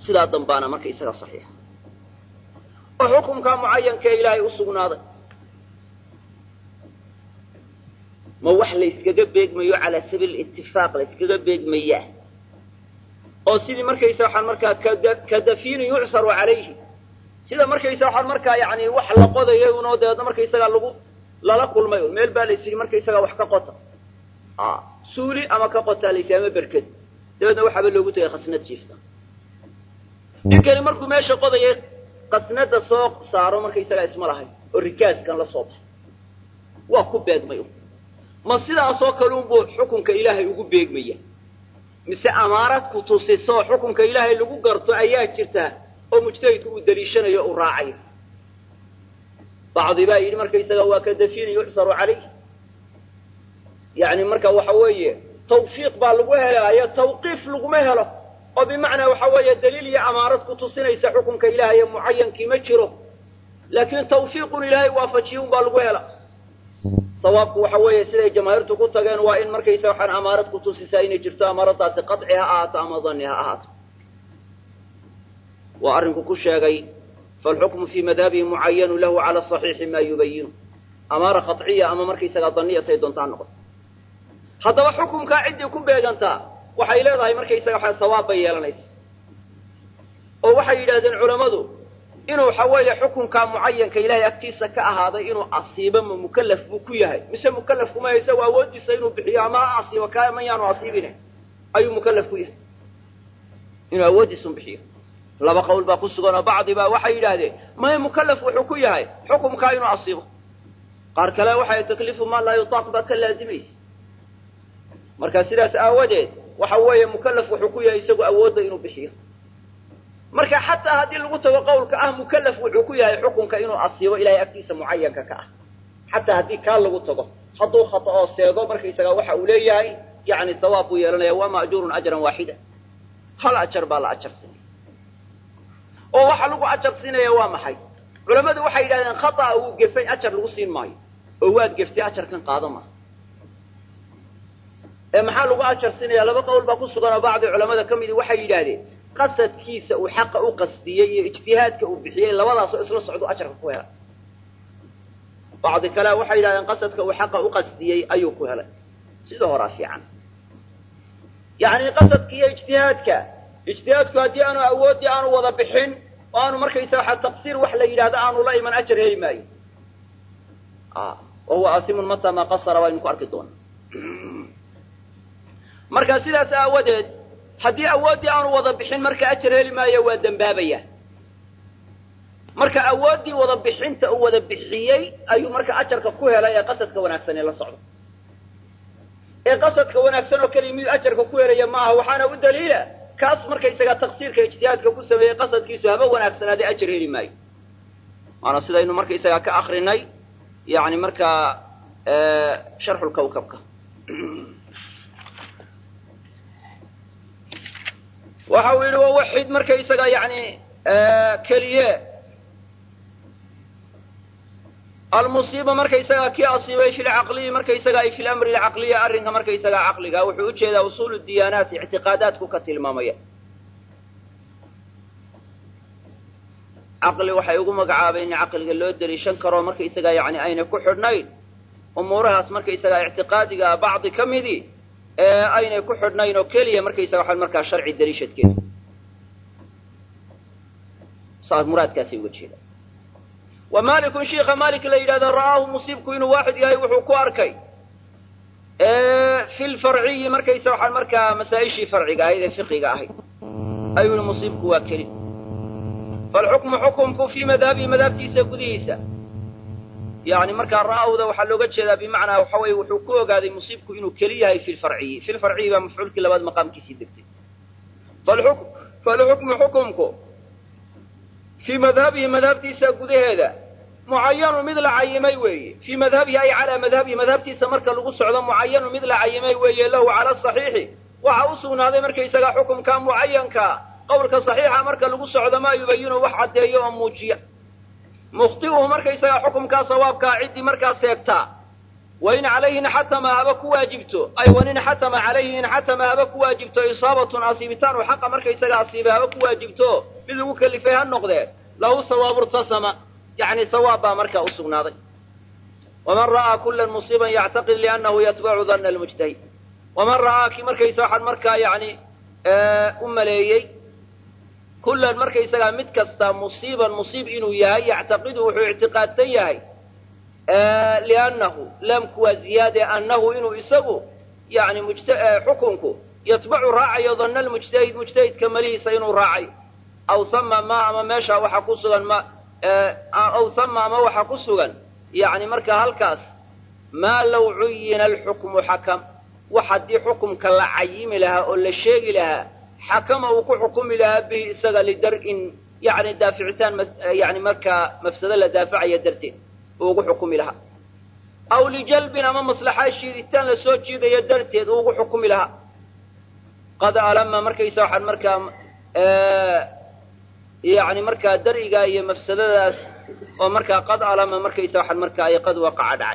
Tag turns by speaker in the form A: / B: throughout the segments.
A: sidaa dambaana marka isaga saxiixa oo xukumkaa mucayankaee ilaahay u sugnaaday ma wax la yskaga beegmayo calaa sabiil itifaaq la yskaga beegmayaa oo sidii markaysa waxaan markaa ka dafiinin yucsaru calayhi sida markaysa waxaan markaa yani wax la qodayo unoo dabeedna markaysagaa lagu lala kulmay un meel baa la ysidhi markaysagaa wax ka qota suuli ama ka qotaa laysi ama berked dabeedna waxaaba loogu tegay khasnad jiifta ninkani markuu meesha qodayay qasnada soo saaro markaysagaa isma lahayn oo rikaaskan la soo baxay waa ku beegmay ma sidaasoo kale unbuu xukunka ilaahay ugu beegmaya mise amaarad ku tusiso xukunka ilaahay lagu garto ayaa jirta oo mujtahidku uu daliishanayo u raacayo bacdi baa yidhi markaysaga waa ka dafiini yucsaru calayh yani marka waxa weeye tawfiiq baa lagu helaayo tawqiif laguma helo oo bimacnaa waxa weeye daliil iyo amaarad ku tusinaysa xukunka ilaahay mucayankii ma jiro laakiin tawfiiqun ilaahay waafajiye un baa lagu hela sawaabku waxa weeye siday jamaahiirtu ku tageen waa in markaysa waxaan amaarad ku tusisaa inay jirto amaaradaasi qaci ha ahaato ama dani ha ahaato waa arrinku ku sheegay falxukmu fii madhabihi mucayanu lahu cala saxiixi ma yubayinu amaara qaciya ama markaysagaa daniyatay doontaa noqoto haddaba xukumkaa ciddii ku beegantaa waxay leedahay markaysaga waxa sawaab bay yeelanaysa oo waxay yidhahdeen culammadu inuu waxa weeye xukunkaa mucayanka ilahay agtiisa ka ahaaday inuu asiibo ma mukallaf buu ku yahay mise mukallaf kuma isagu awoodiisa inuu bixiyo ama ha asiibo ka ma yaanu asiibine ayuu mukallaf ku yahay inuu awoodiisun bixiyo laba qowl baa ku sugan oo bacdi baa waxay yidhaahdeen maya mukallaf wuxuu ku yahay xukumkaa inuu asiibo qaar kale waxay takliifu maa laa yutaaq baa ka laazimaysa marka sidaas aawadeed waxa weeye mukallaf wuxuu ku yahay isagu awoodda inuu bixiyo marka xataa haddii lagu tago qawlka ah mukallaf wuxuu ku yahay xukunka inuu asiibo ilahay agtiisa mucayanka ka ah xataa haddii kaa lagu tago hadduu khata oo seego markaysagaa waxa uu leeyahay yani sawaab buu yeelanaya waa ma'juurun ajran waaxida hal ajar baa la ajarsinaya oo waxa lagu ajar siinaya waa maxay culammadu waxay yidhahdeen khata'a uu gefay ajar lagu siin maayo oo waad geftay ajarkan qaado maaha ee maxaa lagu ajar siinaya laba qowl baa ku sugan oo bacdi culamada ka midi waxay yidhaahdeen qasadkiisa uu xaqa u qasdiyey iyo ijtihaadka uu bixiyey labadaasoo isla socdo ajarka ku helay bacdi kale waxay yidhahdeen qasadka uu xaqa u qasdiyey ayuu ku helay sida horaa fiican yacni qasadka iyo ijtihaadka ijtihaadku haddii aanu awooddii aanu wada bixin oo aanu markaysa waxa taqsiir wax la yidhahdo aanu la iman ajar heli maayo wa huwa asimun mata maa qasara waynu ku arki doonaa marka sidaas aawadeed haddii awooddii aanu wada bixin marka ajar heli maayo waa dembaabaya marka awooddii wada bixinta uu wada bixiyey ayuu marka ajarka ku helay ee qasadka wanaagsan ee la socdo ee qasadka wanaagsan oo keliya mid ajarka ku helaya maaha waxaana u daliila kaas markaysagaa taqsiirka ijtihaadka ku sameeyey qasadkiisu haba wanaagsanaadee ajar heli maayo waana sidaynu markaysagaa ka akrinay yani markaa sharxulkawkabka waxa uu yidhi wawaxid markaysaga yani keliye almusiiba markaysagaa kii asiibay fi lcaqliyi markaysaga ay fi lamri lcaqliya arrinka markaysagaa caqliga wuxuu ujeedaa usuul diyaanaat ictiqaadaadku ka tilmaamaya caqli waxay ugu magacaabeen in caqliga loo deliishan karo markaysagaa yani ayna ku xidhnayn umuurahaas markaysagaa ictiqaadiga bacdi ka midii ee aynay ku xidhnayn oo keliya markaysaga waxaa markaa sharci daliishadkeeda saas muraadkaasay uga jeeda wa malikun shiika malik la yidhahdo ra'aahu musiibku inuu waaxid yahay wuxuu ku arkay fi lfarciyi markaysa waxaa markaa masaa-ishii farciga ahayd ee fiqiga ahayd ayuu yihi musiibku waa keli falxukmu xukumku fii madhabihi madhabtiisa gudihiisa yani markaa ra'awda waxaa looga jeedaa bimacnaa waxa weye wuxuu ku ogaaday musiibku inuu keli yahay fi lfarciyi fi lfarciyi baa mafcuulkii labaad maqaamkiisii degtay falxukmu xukumku fii madhabihi madhabtiisa gudaheeda mucayanu mid la cayimay weeye fii madhabihi ay calaa madhabihi madhabtiisa marka lagu socdo mucayanu mid la cayimay weeye lahu cala saxiixi waxa u sugnaaday markaysaga xukumka mucayanka qowlka saxiixa marka lagu socdo maa yubayinu wax caddeeyo oo muujiya mukhti'uhu markaysaga xukumkaa sawaabkaa ciddii markaa seegtaa wain calayhi inxatama haba ku waajibto ay wan inxatama calayhi inxatama haba ku waajibto isaabatun asiibitaan oo xaqa markaysaga asiibay haba ku waajibto mid lagu kelifay ha noqdee lahu sawaabu irtasama yacni sawaab baa markaa u sugnaaday waman ra'aa kulan musiiban yactaqid liannahu yatbacu danna almujtahid waman ra'aa ki markaysa waxaan markaa yacni u maleeyey kullan markaysagaa mid kasta musiiban musiib inuu yahay yactaqidu wuxuu ictiqaadsan yahay liannahu laamku waa ziyaade annahu inuu isagu yani xukunku yatbacu raacayo danna almujtahid mujtahidka malihiisa inuu raacayo aw sama ma ama meesha waxa ku sugan ma aw sama ama waxa ku sugan yani markaa halkaas maa law cuyina alxukmu xakam wax haddii xukumka la cayimi lahaa oo la sheegi lahaa xakama uu ku xukumi lahaa bihi isaga lidar-in yani daaficitaan yani markaa mafsado la daafacaya darteed uu ugu xukumi lahaa aw lijalbin ama maslaxa shiiditaan la soo jiidayo darteed uu ugu xukumi lahaa qad alama markaysa waxaan markaa yani markaa dar-igaa iyo mafsadadaas oo markaa qad alama markaysa waxaan markaa ay qad waqaca dhacay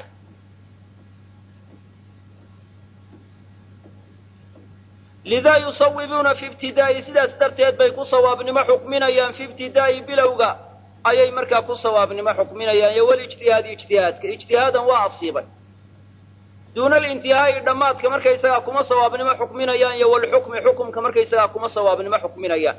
A: lidaa yusawibuuna fi ibtidaa'i sidaas darteed bay ku sawaabnimo xukminayaan fi ibtidaa'i bilowga ayay markaa ku sawaabnimo xukminayaan iyo walijtihaadi ijtihaadka ijtihaadan waa asiibay duuna alintihaa'i dhammaadka markaysagaa kuma sawaabnimo xukminayaan iyo walxukmi xukumka markaysagaa kuma sawaabnimo xukminayaan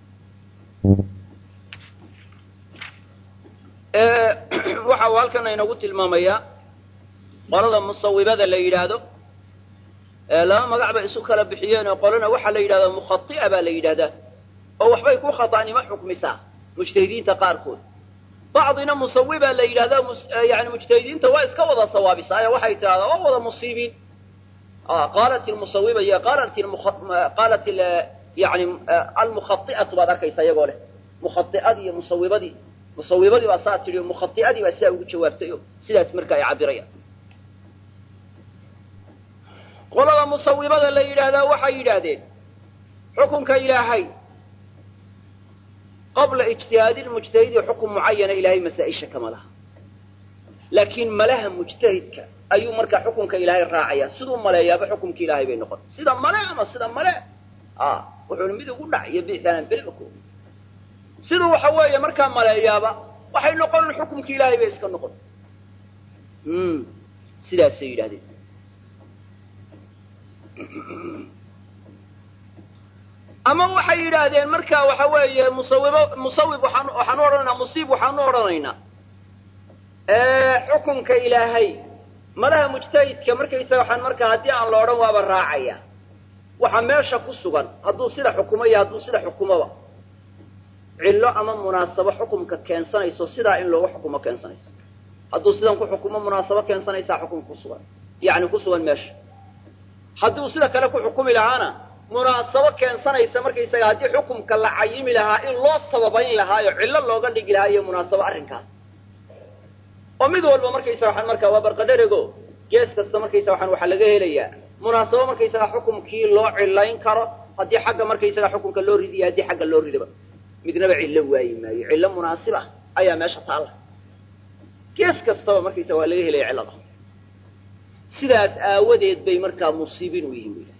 A: waxa uu halkan inagu tilmaamayaa qolada musawibada la yidhaahdo laba magac bay isu kala bixiyeen oo qolana waxaa la yidhahdaa mukhai'a baa la yidhahdaa oo waxbay ku khata'nimo xukmisaa mujtahidiinta qaarkood bacdina musawiba la yidhahdaa yani mujtahidiinta waa iska wada sawaabisaa waxay tidhahdaa waa wada musiibiin qaalat lmusawiba iyo qaalat qaalat yani almukhai'atu baad arkaysa iyagoo leh mukhai'adii iyo musawibadii musawibadii baa saa tidhi mukhai'adii baa sidaa ugu jawaabtay o sidaas marka ay cabirayaan qolada musawibada la yidhaahdaa waxay yidhaahdeen xukunka ilaahay qabla ijtihaadi lmujtahidi xukun mucayana ilaahay masaa-isha kama laha laakiin malaha mujtahidka ayuu markaa xukunka ilaahay raacaya siduu maleeyaaba xukumka ilaahay bay noqon sida male ama sida male wuxuuna mid ugu dhac iyo biixaanan belko siduu waxa weeye markaa maleeyaaba waxay noqon xukumka ilaahay bay iska noqon sidaasay yidhahdeen ama waxay yidhaahdeen marka waxa weeye musawibo musawib waxaan waxaan u odhanaynaa musiib waxaan u odhanaynaa xukunka ilaahay malaha mujtahidka markaysaga waxaan markaa haddii aan la odhan waaba raacaya waxa meesha ku sugan hadduu sida xukumo iyo hadduu sida xukumoba cillo ama munaasabo xukumka keensanayso sidaa in loogu xukumo keensanayso hadduu sidan ku xukumo munaasabo keensanaysaa xukumka kusugan yani ku sugan meesha hadduu sida kale ku xukumi lahaana munaasabo keensanaysa markaysaga haddii xukumka la cayimi lahaa in loo sababayn lahaayo cillo looga dhigi lahaa iyo munaasabo arrinkaas oo mid walba markaysaga waxaan markaa waa barqadherego gees kasta markaysaga waxaan waxaa laga helayaa munaasabo markaysaga xukumkii loo cillayn karo haddii xagga markaysaga xukunka loo ridiyo haddii xagga loo ridaba midnaba cillo waayi maayo cillo munaasib ah ayaa meesha taalla gees kastaba markaysaga waa laga helaya cillada sidaas aawadeed bay markaa musiibin u yihin wy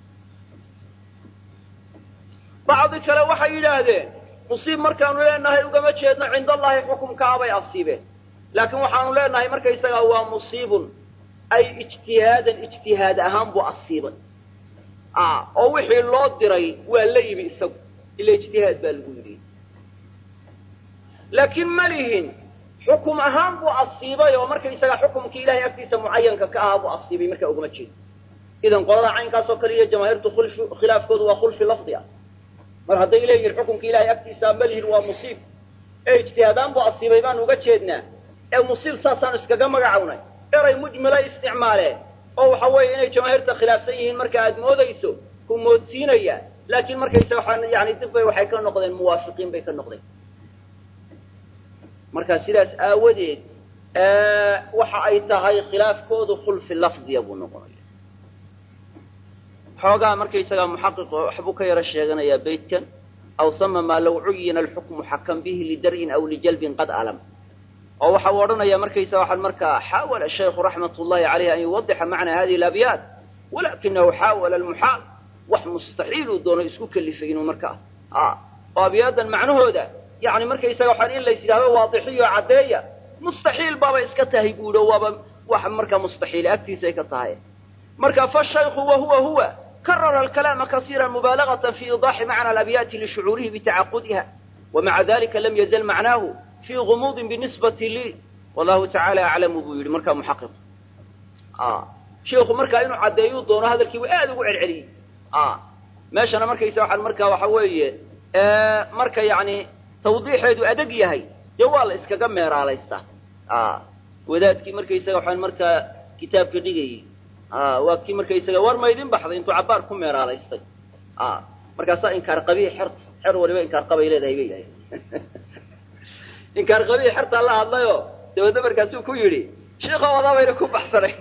A: bacdi kale waxay yidhaahdeen musiib markaanu leenahay ugama jeedno cinda allahi xukumkaa bay asiibeen laakiin waxaanu leenahay markaysagaa waa musiibun ay ijtihaadan ijtihaad ahaan buu asiibay oo wixii loo diray waa la yimi isagu ila ijtihaad baa lagu yidhi laakiin ma lihin xukum ahaan buu asiibay oo markaysagaa xukumkii ilahay agtiisa mucayanka ka ahaa buu asiibay markaa ugama jeedo idan qolada caynkaas oo kale iyo jamaahiirtu khulfi khilaafkoodu waa khulfi lafdi ah mar hadday leeyihin xukumka ilahay agtiisa ma lihin waa musiib ee ijtihaadaan buu asiibay baanu uga jeednaa ee musiib saasaanu iskaga magacawnay eray mujmilay isticmaaleen oo waxa weeye inay jamaahiirta khilaafsan yihiin marka aad moodayso ku moodsiinaya laakiin markaysa waxaa yani dib bay waxay ka noqdeen muwaafiqiin bay ka noqdeen marka sidaas aawadeed waxa ay tahay khilaafkoodu khulfi lafdiya buu noqonaya xoogaa markaysagaa muxaqiq waxbuu ka yaro sheeganayaa beytkan aw sama maa law cuyina alxukmu xakam bihi lidar'in aw lijalbin qad alam oo waxa uu odhanaya markaysa waxaan markaa xaawala shaykhu raxmat ullahi caleyh an yuwadixa macnaa hadihi alabyaat walakinahu xaawala almuxaal wax mustaxiiluu doono isku kelifay inuu markaa oo abyaadan macnahooda yani markaysaga waxaan in lays yidhahdo waadixiyo caddeeya mustaxiil baaba iska tahay buuhi o waaba wax markaa mustaxiil agtiisa ay ka tahay marka fashaykhu wahuwa huwa karara alkalaama kasiira mubaalagata fi iidaxi macna alabyaati lishucuurihi bitacaqudiha wamaca dalika lam yazal macnaahu fi gumuudin binisbati lii wallahu tacaala aclamu buu yidhi markaa muxaqiq sheiku markaa inuu caddeeyuu doono hadalkiibu aad ugu celceliyey meeshana markaysa waxaan markaa waxa weeye marka yani tawdiixeedu adeg yahay dee waa la iskaga meeraalaystaa wadaadkii markaysaga waxaan markaa kitaabka dhigayey waa kii markaysaga war ma idin baxday intuu cabbaar ku meeraalaystay markaasaa inkaar qabiix xerta xer waliba inkaar qabay leedahay bay yahay inkaar qabiix xertaa la hadlayo dabeedna markaasuu ku yidhi sheikha wadabayna ku baxsanayn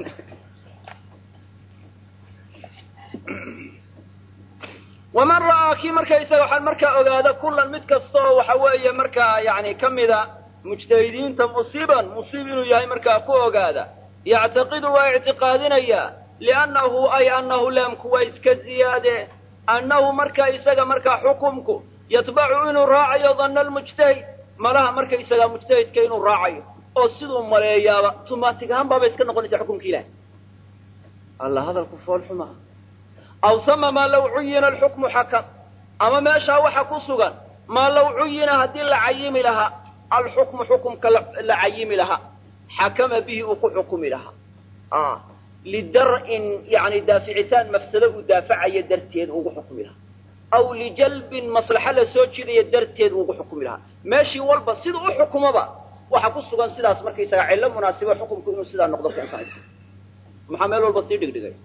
A: waman ra'aa kii markaysaga waxaan markaa ogaada kullan mid kasta oo waxa weeye markaa yani ka mida mujtahidiinta musiiban musiib inuu yahay markaa ku ogaada yactaqidu waa ictiqaadinayaa liannahu ay annahu laamku waa iska ziyaade annahu markaa isaga markaa xukumku yatbacu inuu raacayo danna almujtahid malaha markaysagaa mujtahidka inuu raacayo oo siduu maleeyaaba tumaatig ahaan baaba iska noqonaysa xukumka ilahi alla hadalku foolxumaa aw sama maa law cuyina alxukmu xakam ama meeshaa waxa ku sugan maa law cuyina haddii la cayimi lahaa alxukmu xukumka la cayimi lahaa xakama bihi uu ku xukumi lahaa lidar'in yani daaficitaan mafsado uu daafacayo darteed ugu xukumi lahaa aw lijalbin maslaxa la soo jiidaya darteed ugu xukumi lahaa meeshii walba sida u xukumoba waxa ku sugan sidaas markaysaga cillo munaasiba xukumku inuu sidaa noqdo keensanaysa maxaa meel walba sii dhigdhigay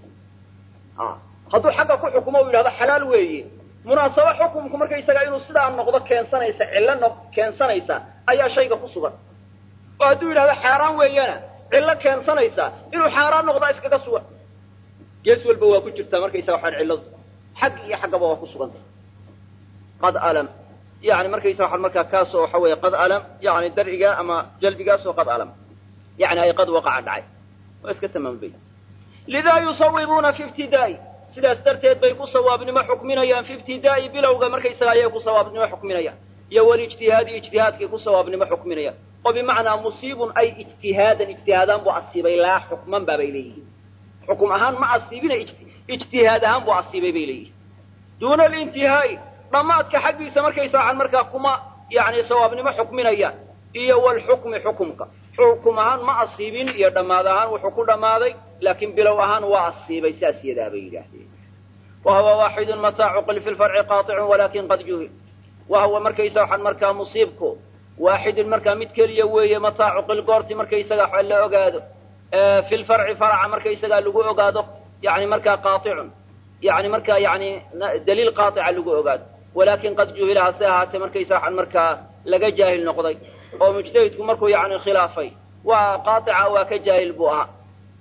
A: hadduu xagga ku xukumo u yidhahdo xalaal weeye munaasabo xukumku markaysaga inuu sidaa noqdo keensanaysa cillo no keensanaysa ayaa shayga ku sugan oo hadduu yidhahdo xaaraan weeyana cillo keensanaysa inuu xaaraan noqdaa iskaga sugan gees walba waa ku jirtaa markaysaga waxaan cilladu xag iyo xaggaba waa ku sugantay qad alam yani markaysa waxaan markaa kaasoo waxa weeye qad alam yani darciga ama jalbigaasoo qad alam yani ay qad waqaca dhacay waa iska tamaambay lidaa yusawibuuna fi ibtidaa'i sidaas darteed bay ku sawaabnimo xukminayaan fi ibtidaa'i bilowga markaysaga ayay ku sawaabnimo xukminayaan iyo walijtihaadi ijtihaadkay ku sawaabnimo xukminayaan oo bimacnaa musiibun ay ijtihaadan ijtihaadaan buu asiibay laa xukman baabay leeyihiin xukum ahaan ma asiibina ijtihaad ahaan buu asiibay bay leeyihiin duuna alintihaa'i dhammaadka xaggiisa markaysa waxaan markaa kuma yani sawaabnimo xukminayaan iyo walxukmi xukumka xukum ahaan ma asiibin iyo dhammaad ahaan wuxuu ku dhammaaday laakiin bilow ahaan waa asiibay saas yadaa bay yidhaahdeen wahuwa waaxidun mataa cuqil fi lfarci qaطicun walakin qad juhil wahuwa markaysa waxaan markaa musiibku waaxidun markaa mid keliya weeye mataa cuqil goorti markaysaga wax la ogaado fi lfarci faraca markaysagaa lagu ogaado yani markaa qaicun yani markaa yani daliil qaaica lagu ogaado walakin qad juhila hase ahaatee markaysa waxaan markaa laga jaahil noqday oo mujtahidku markuu yani khilaafay waa qaaica waa ka jaahil buu ahaa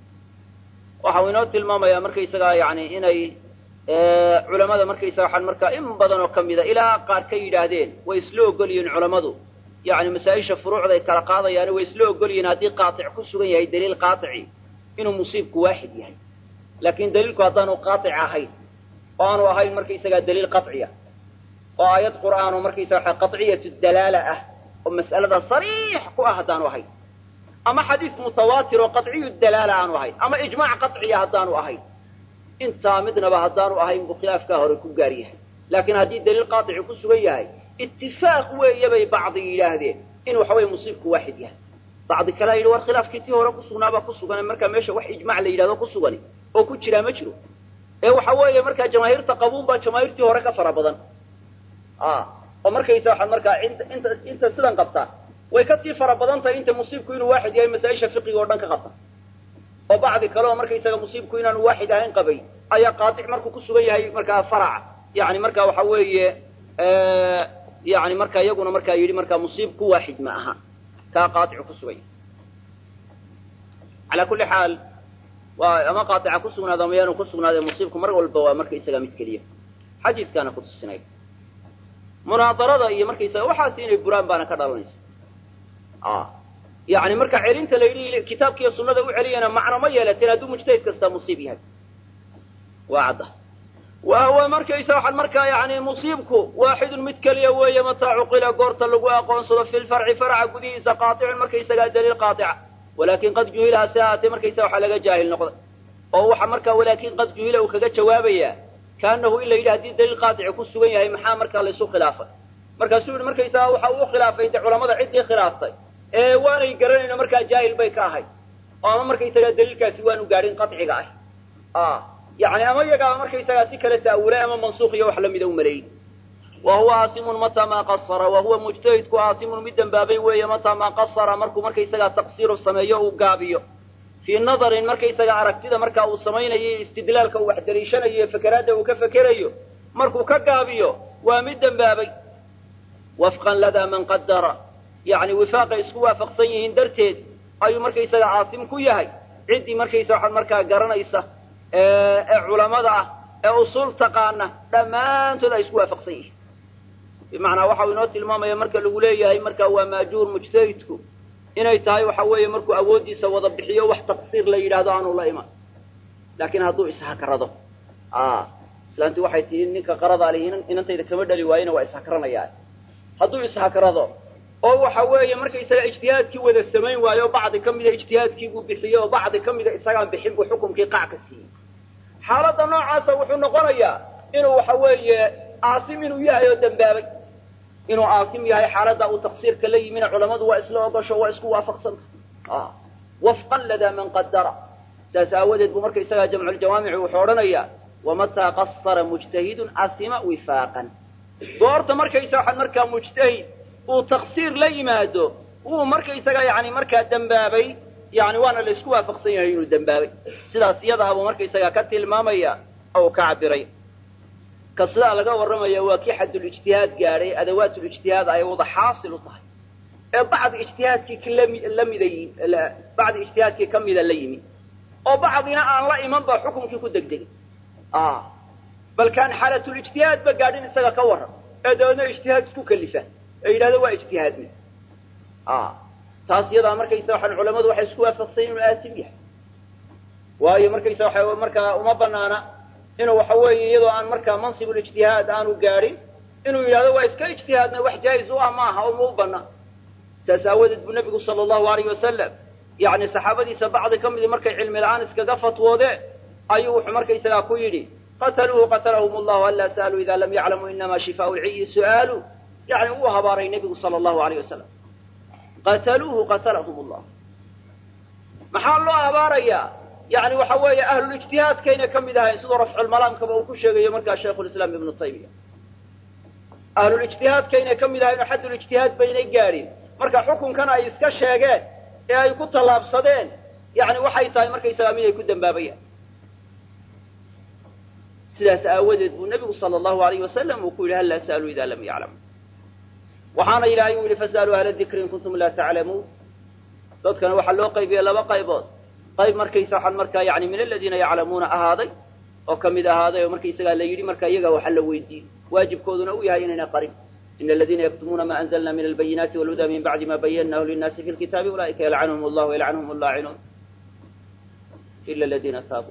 A: waxa uu inoo tilmaamayaa markaysagaa yani inay culamada markaysaga waxaan markaa in badan oo kamida ilaa qaar ka yidhaahdeen way isla ogol yihiin culammadu yani masaa-isha furuucday kala qaadayaani way isla ogol yihiin haddii qaatic ku sugan yahay daliil qaaici inuu musiibku waaxid yahay laakin daliilku haddaanu qaaic ahayn oo aanu ahayn markaysagaa daliil qaciya oo aayad qur'aano markaysaga qaciyatu dalaala ah oo mas'alada sariix ku ah haddaanu ahayn ama xadiis mutawaatir oo qaciyu dalaala aanu ahayn ama ijmaac qaciya haddaanu ahayn intaa midnaba haddaanu ahayn buu khilaafkaa hore ku gaar yahay laakiin haddii daliil qaaici ku sugan yahay itifaaq weeye bay bacdi yidhaahdeen in waxa weye musiibku waaxid yahay bacdi kalea yidhi war khilaafkii tii hore kusugnaabaa ku sugan markaa meesha wax ijmac la yidhahdo ku sugani oo ku jiraa ma jiro ee waxa weeye markaa jamaahiirta qabuun baa jamaahiirtii hore ka fara badan oo markaysa waxaad markaa inta inta inta sidan qabtaa way kasii fara badan tahay inta musiibku inuu waaxid yahay masaa-isha fiqiga oo dhan ka qabta oo bacdi kale oo markaysaga musiibku inaanu waaxid ahayn qabay ayaa qaatic markuu ku sugan yahay markaa faraca yani marka waxa weeye yani marka iyaguna markaa yidhi markaa musiibku waaxid ma aha kaa qaaicu ku sugan yahay calaa kulli xaal waa ama qaaica ku sugnaado ama yaanu ku sugnaade musiibku mar walba waa markaysaga mid keliya xadiiskaana kutusinay munaadarada iyo markaysaga waxaas inay buraan baana ka dhalanaysa yani marka celinta la yidhi kitaabkiiyo sunnada u celiyana macno ma yeelateen hadduu mujtahid kasta musiib yahay waa cadda wa huwa markaysa waxaan markaa yani musiibku waaxidun mid keliya weeye mataa cuqila goorta lagu aqoonsado fi lfarci farca gudihiisa qaaicun markaysagaa daliil qaatica walakin qad juhila hase ahaatee markaysa waxaa laga jaahil noqday oo waxa markaa walaakin qad juhila uu kaga jawaabayaa kaanahu in la yidhi hadii daliil qaadici ku sugan yahay maxaa markaa laysu khilaafay markaasuu yihi markaysaga waxa uu khilaafay de culamada ciddii khilaaftay ee waanay garanayno markaa jaahil bay ka ahayd oo ama markaysagaa daliilkaasi waanu gaadhin qaciga ah yani ama iyagaaba markaysagaa si kale ta'awulay ama mansuuq iyo wax lamida u maleeyey wa huwa aasimun mataa maa qasara wa huwa mujtahidku aasimun mid dembaabay weeye mataa maa qasara markuu markaysagaa taqsiiru sameeyo uu gaabiyo fii nadarin markaysaga aragtida markaa uu samaynayo istidlaalka uu wax daliishanayo iyo fakeraadda uu ka fekerayo markuu ka gaabiyo waa mid dembaabay wafqan ladaa man qadara yani wifaaqay isku waafaqsan yihiin darteed ayuu markaysaga aasim ku yahay ciddii markaysa waxaa markaa garanaysa ee culamada ah ee usuul taqaana dhammaantood ay isku waafaqsan yihiin bimacnaa waxa uu inoo tilmaamaya marka lagu leeyahay marka waa maajuur mujtahidku inay tahay waxa weeye markuu awooddiisa wada bixiyo wax taqsiir la yidhahdo aanu la iman laakiin hadduu ishakarado islaanti waxay tihi ninka qarada ali inantayda kama dhali waayena waa ishakaranayaa hadduu ishakarado oo waxa weeye markaysaga ijtihaadkii wada samayn waayo o bacdi ka mida ijtihaadkii buu bixiyey oo bacdi ka mida isagaan bixin buu xukumkii qac ka siiyey xaaladda noocaasa wuxuu noqonayaa inuu waxa weeye aasim inuu yahay oo dembaabay inuu aasim yahay xaaladda uu taqsiirka la yimina culamadu waa isla ogosho waa isku waafaqsanta wafqan ladaa man qadara saas aawadeed buu markaysagaa jamculjawaamici wuxuu odhanayaa wamataa qasara mujtahidun asima wifaaqan goorta markaysa waxaad markaa mujtahid uu taqsiir la yimaado uu markaysaga yani markaa dembaabay yani waana la isku waafaqsan yahay inuu dembaabay sidaas iyadaa buu markaysaga ka tilmaamaya oo ka cabiray ka sidaa laga warramaya waa kii xadulijtihaad gaadhay adawaatulijtihaad ay wada xaasil u tahay ee bacdi ijtihaadkii lamida bacdi ijtihaadkii ka mida la yimi oo bacdina aan la iman ba xukumkii ku degdegay bal kaan xaalatulijtihaad ba gaadhin isaga ka warram ee dabeedna ijtihaad isku kalifa ee yidhahdo waa ijtihaadmi taas iyadaa markaysa waxaan culamadu waxay isku waafaqsan inuu aasim yahay waayo markaysa waxa markaa uma banaana inuu waxa weeye iyadoo aan markaa mansibulijtihaad aanu gaadhin inuu yidhahdo waa iska ijtihaadna wax jaa'iz u ah ma aha uma u banaan saas aawadeed buu nebigu sala allahu alayh wasalam yani saxaabadiisa bacdi ka midi markay cilmi la-aan iskaga fatwoodeen ayuu wuxuu markaysagaa ku yidhi qataluuhu qatalahum allahu anlaa sa'aluu ida lam yaclamuu inama shifaau lciyi su'aalu yani uu habaaray nebigu sala allahu alayh wasalam qataluuhu qatalahum allah maxaa loo habaarayaa yani waxa weeye ahlulijtihaadkayna ka mid ahayn siduu rafculmalaamkaba uu ku sheegayo markaa shaykhulislaam ibnu taymiya ahlulijtihaadkayna ka mid ahayn oo xaddulijtihaad baynay gaadhin marka xukunkan ay iska sheegeen ee ay ku tallaabsadeen yani waxay tahay markaysagaa mid ay ku dembaabayaan sidaas aawadeed buu nebigu sala allahu alayh wasalam uu ku yidhi hal laa sa'aluu ida lam yaclamu waxaana ilaahay u yidhi fas'aluu ahla dikri in kuntum laa taclamuun dadkana waxaa loo qaybiyey laba qaybood qayb markaysa waxaan markaa yani min aladiina yaclamuuna ahaaday oo kamid ahaaday oo markaysagaa la yidhi marka iyaga waxa la weydiiyey waajibkooduna uu yahay inayna qarin ina aladiina yaktumuuna ma anzalna min albayinaati walhuda min bacdi ma bayanahu linnaasi fi lkitaabi ulaa'ika yalcanhum allahu yalcanhum allaacinuun ila aladiina taabuu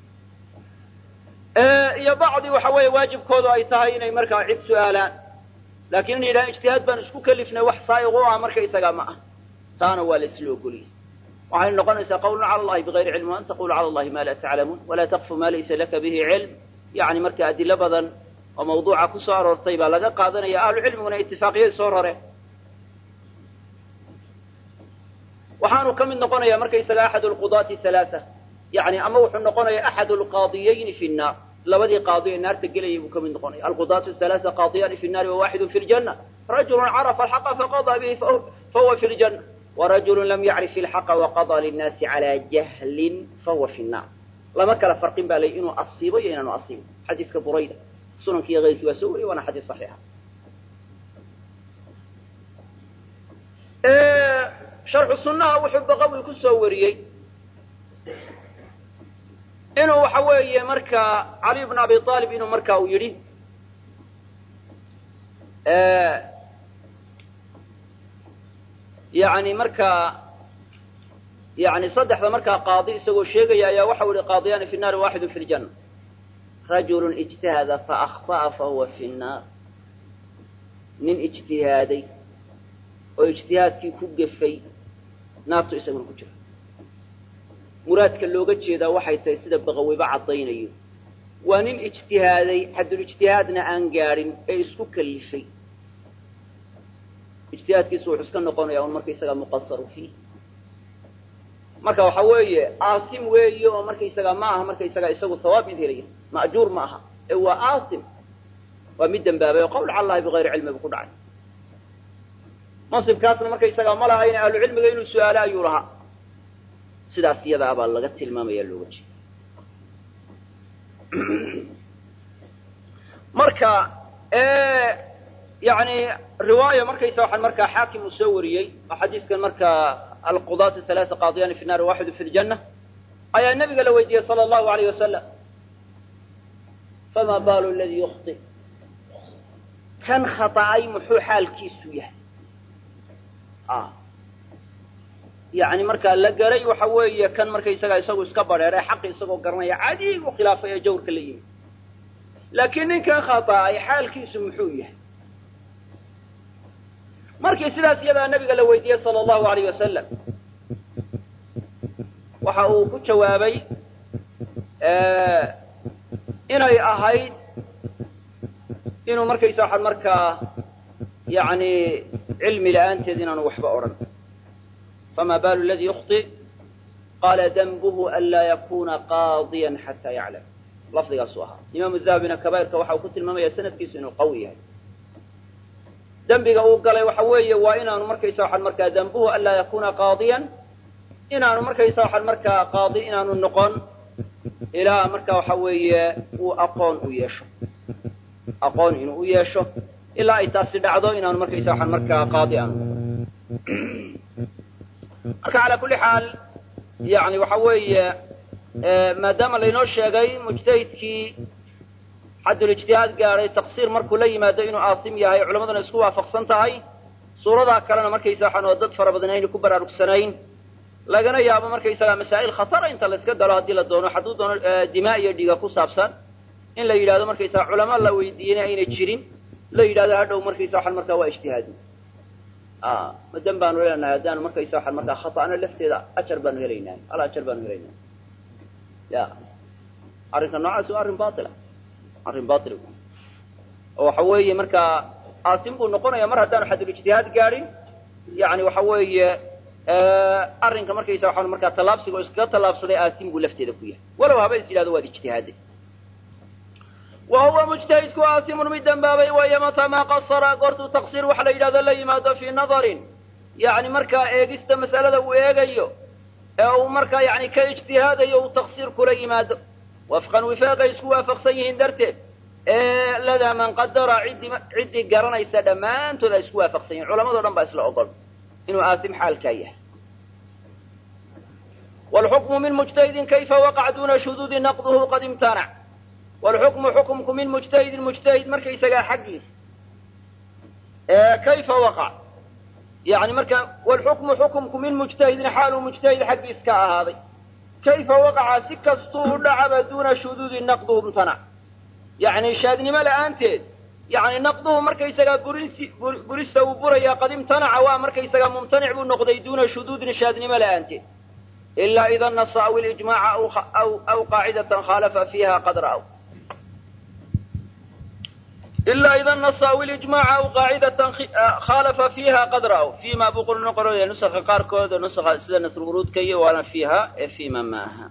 A: iyo bacdi waxa weeye waajibkoodu ay tahay inay markaa cid su-aalaan laakiin inay yidhahaan ijtihaad baan isku kalifnay wax saa'iq u ah markaysagaa ma ah taana waa la isla ogoliyey waxay noqonaysaa qawlun cala allahi bigayri cilmi an taqulu cala allahi ma laa taclamuun walaa taqfu ma laysa laka bihi cilm yani marka adilo badan oo mawduuca ku soo aroortay baa laga qaadanaya ahlu cilmiguna itifaaqiyay soo roreen waxaanu ka mid noqonaya markaysaga axad lqudaati halaaa yani ama wuxuu noqonaya axad lqaadiyayni fi nnaar labadii qaadi ee naarta gelayay buu ka mid noqonaya alqudaatu halaaa qaadiyaani fi nnaari wawaxidu fi ljanna rajulu carafa alxaqa faqadaa bihi fahuwa fi ljanna warajulu lam yacrif ilxaqa waqadaa linnaasi calaa jahlin fahuwa fi nnaar lama kala farqin ba lay inuu asiibo iyo inaanu asiibo xadiiska burayda sunanki iyo keyrkii waa soo wariyay waana xadiis saxiixa sharxu sunnaha wuxuu baqawi ku soo wariyey inuu waxa weeye markaa cali bn abi aalib inuu marka uu yidhi yani markaa yani saddexda markaa qaadi isagoo sheegaya ayaa waxau ihi qaadiyaani fi nnaari waaxidun fi ljanna rajulun ijtahada faakطa'a fahuwa fi nnaar nin ijtihaaday oo ijtihaadkii ku gefay naartu isaguna ku jira muraadka looga jeedaa waxay tahay sida baqaweyba caddaynayo waa nin ijtihaaday xadulijtihaadna aan gaadhin ee isku kalifay ijtihaadkiisu wuxuu iska noqonaya un markaysaga muqasaru fiih marka waxa weeye aasim weeye oo markaysaga ma aha markaysaga isagu hawaab mid helaya ma'juur ma aha ee waa aasim waa mid dembaabay oo qawl cala allahi bigayri cilmi bu ku dhacay mansibkaasna markaysaga ma lahayna ahlu cilmiga inuu su-aalo ayuu lahaa sidaas iyadaa baa laga tilmaamaya looga jeeda marka yani riwaaya markaysa waxaan markaa xaakim uu soo wariyey oo xadiiskan markaa alqudaat halaaa qaadiyani fi naari waaxidu fi ljanna ayaa nabiga la weydiiyey sala allahu alayh wasalam fama baalu ladii yukhti kan khaطa'ay muxuu xaalkiisu yahay yani markaa la garay waxa weeye kan markaysaga isagu iska badheeray xaqi isagoo garanaya cadig u khilaafay ee jawrka la yimi laakiin ninkan khaطa'ay xaalkiisu muxuu yahay markii sidaas iyadaa nabiga la weydiiyey sala allahu alayh wasalam waxa uu ku jawaabay inay ahayd inuu markaysa waxaan markaa yani cilmi la-aanteed inaanu waxba odhan fama balu ladi yukhطi qaala danbuhu an laa yakuna qaadiya xataa yaclam lafdigaasu ahaa imaamu dahabina kabairka waxa uu ku tilmaamaya sanadkiisu inuu qawi yahay dembiga uu galay waxa weeye waa inaanu markaysa waxaan markaa dambuhu an laa yakuna qaadiyan inaanu markaysa waxaan markaa qaadi inaanu noqon ilaa marka waxa weeye uu aqoon u yeesho aqoon inuu u yeesho ilaa ay taasi dhacdo inaanu markaysa waxaan markaa qaadi aanu marka calaa kulli xaal yani waxa weeye maadaama laynoo sheegay mujtahidkii xaddulijtihaad gaadhay taqsiir markuu la yimaado inuu aasim yahay culamaduna isku waafaqsan tahay suuradaa kalena markaysa waxaan oo dad fara badan aynu ku baraarugsanayn lagana yaabo markaysaga masaa'il khatara inta la iska galo haddii la doono hadduu doono dimaa iyo dhiiga ku saabsan in la yidhahdo markaysaga culamo la weydiiyeyna ayna jirin la yidhahdo hadhow markaysa waxaan markaa waa ijtihaadi madan baanu leenahay haddaanu markaysa waxaan markaa khata'na lafteeda ajar baanu helaynaa al ajar baanu helaynaa ya arrinka noocaasi waa arrin baila arrin bail oo waxa weeye markaa aasim buu noqonaya mar haddaanu xadulijtihaad gaadhin yani waxa weeye arrinka markaysa waxaan markaa tallaabsiga oo iskaga tallaabsaday aasim buu lafteeda ku yahay walow haba is yidhahdo waad ijtihaade wa huwa mujtahidku aasimun mid dembaabay wayo mataa maa qasara goortuu taqsiir waxa la yidhahdo la yimaado fii nadarin yani markaa eegista masalada uu eegayo ee uu markaa yani ka ijtihaadayo uu taqsiir kula yimaado wafqan wifaaqay isku waafaqsan yihiin darteed ee ladaa man qadara ciddii ciddii garanaysa dhammaantood ay isku waafaqsan yihin culamado dhan baa isla ogol inuu aasim xaalkaa yahay wlxukmu min mujtahidin kayfa waqac duna shuduudi naqduhu qad imtanac wlxukmu xukumku min mujtahidin mujtahid markaysagaa xaggiisa kayfa waqac yani marka wlxukmu xukumku min mujtahidin xaaluu mujtahid xaggiis ka ahaaday kayfa waqaca si kastuu u dhacaba duuna shuduudi naqduhu imtanac yani shaadnimo la-aanteed yani naqduhu markaysagaa burinsi burista uu buraya qad imtanaca waa markaysagaa mumtanic buu noqday duuna shuduudin shaadnimo la-aanteed ilaa ida nasa aw ilijmaca aw qaacidatan khaalafa fiiha qad ra'w ilaa ida nasa aw ilijmaca aw qaacidatan khaalafa fiiha qad ra'w fiima buu qor noqonaya nusaka qaarkood oo nusaka sida nasruruudka iyo waana fiiha ee fiima ma aha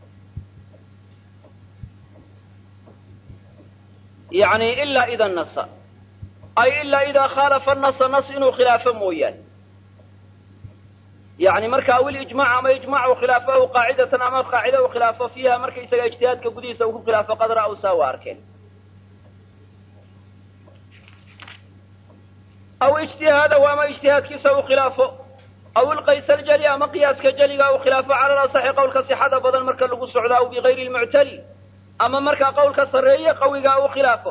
A: yani ilaa ida nasa ay ilaa idaa khaalafa nasa nas inuu khilaafo mooyaane yani marka aw ilijmac ama ijmac u khilaafo aw qaacidatan ama qaacida u khilaafo fiiha markaysaga ijtihaadka gudihiisa uu ku khilaafo qad ra'w saa waa arkeen aw ijtihaadahu ama ijtihaadkiisa uu khilaafo aw ilqays aljali ama qiyaaska jeliga uu khilaafo cala lasaxi qowlka sixada badan marka lagu socdo aw bigayri lmuctali ama markaa qowlka sarreeye qawiga uu khilaafo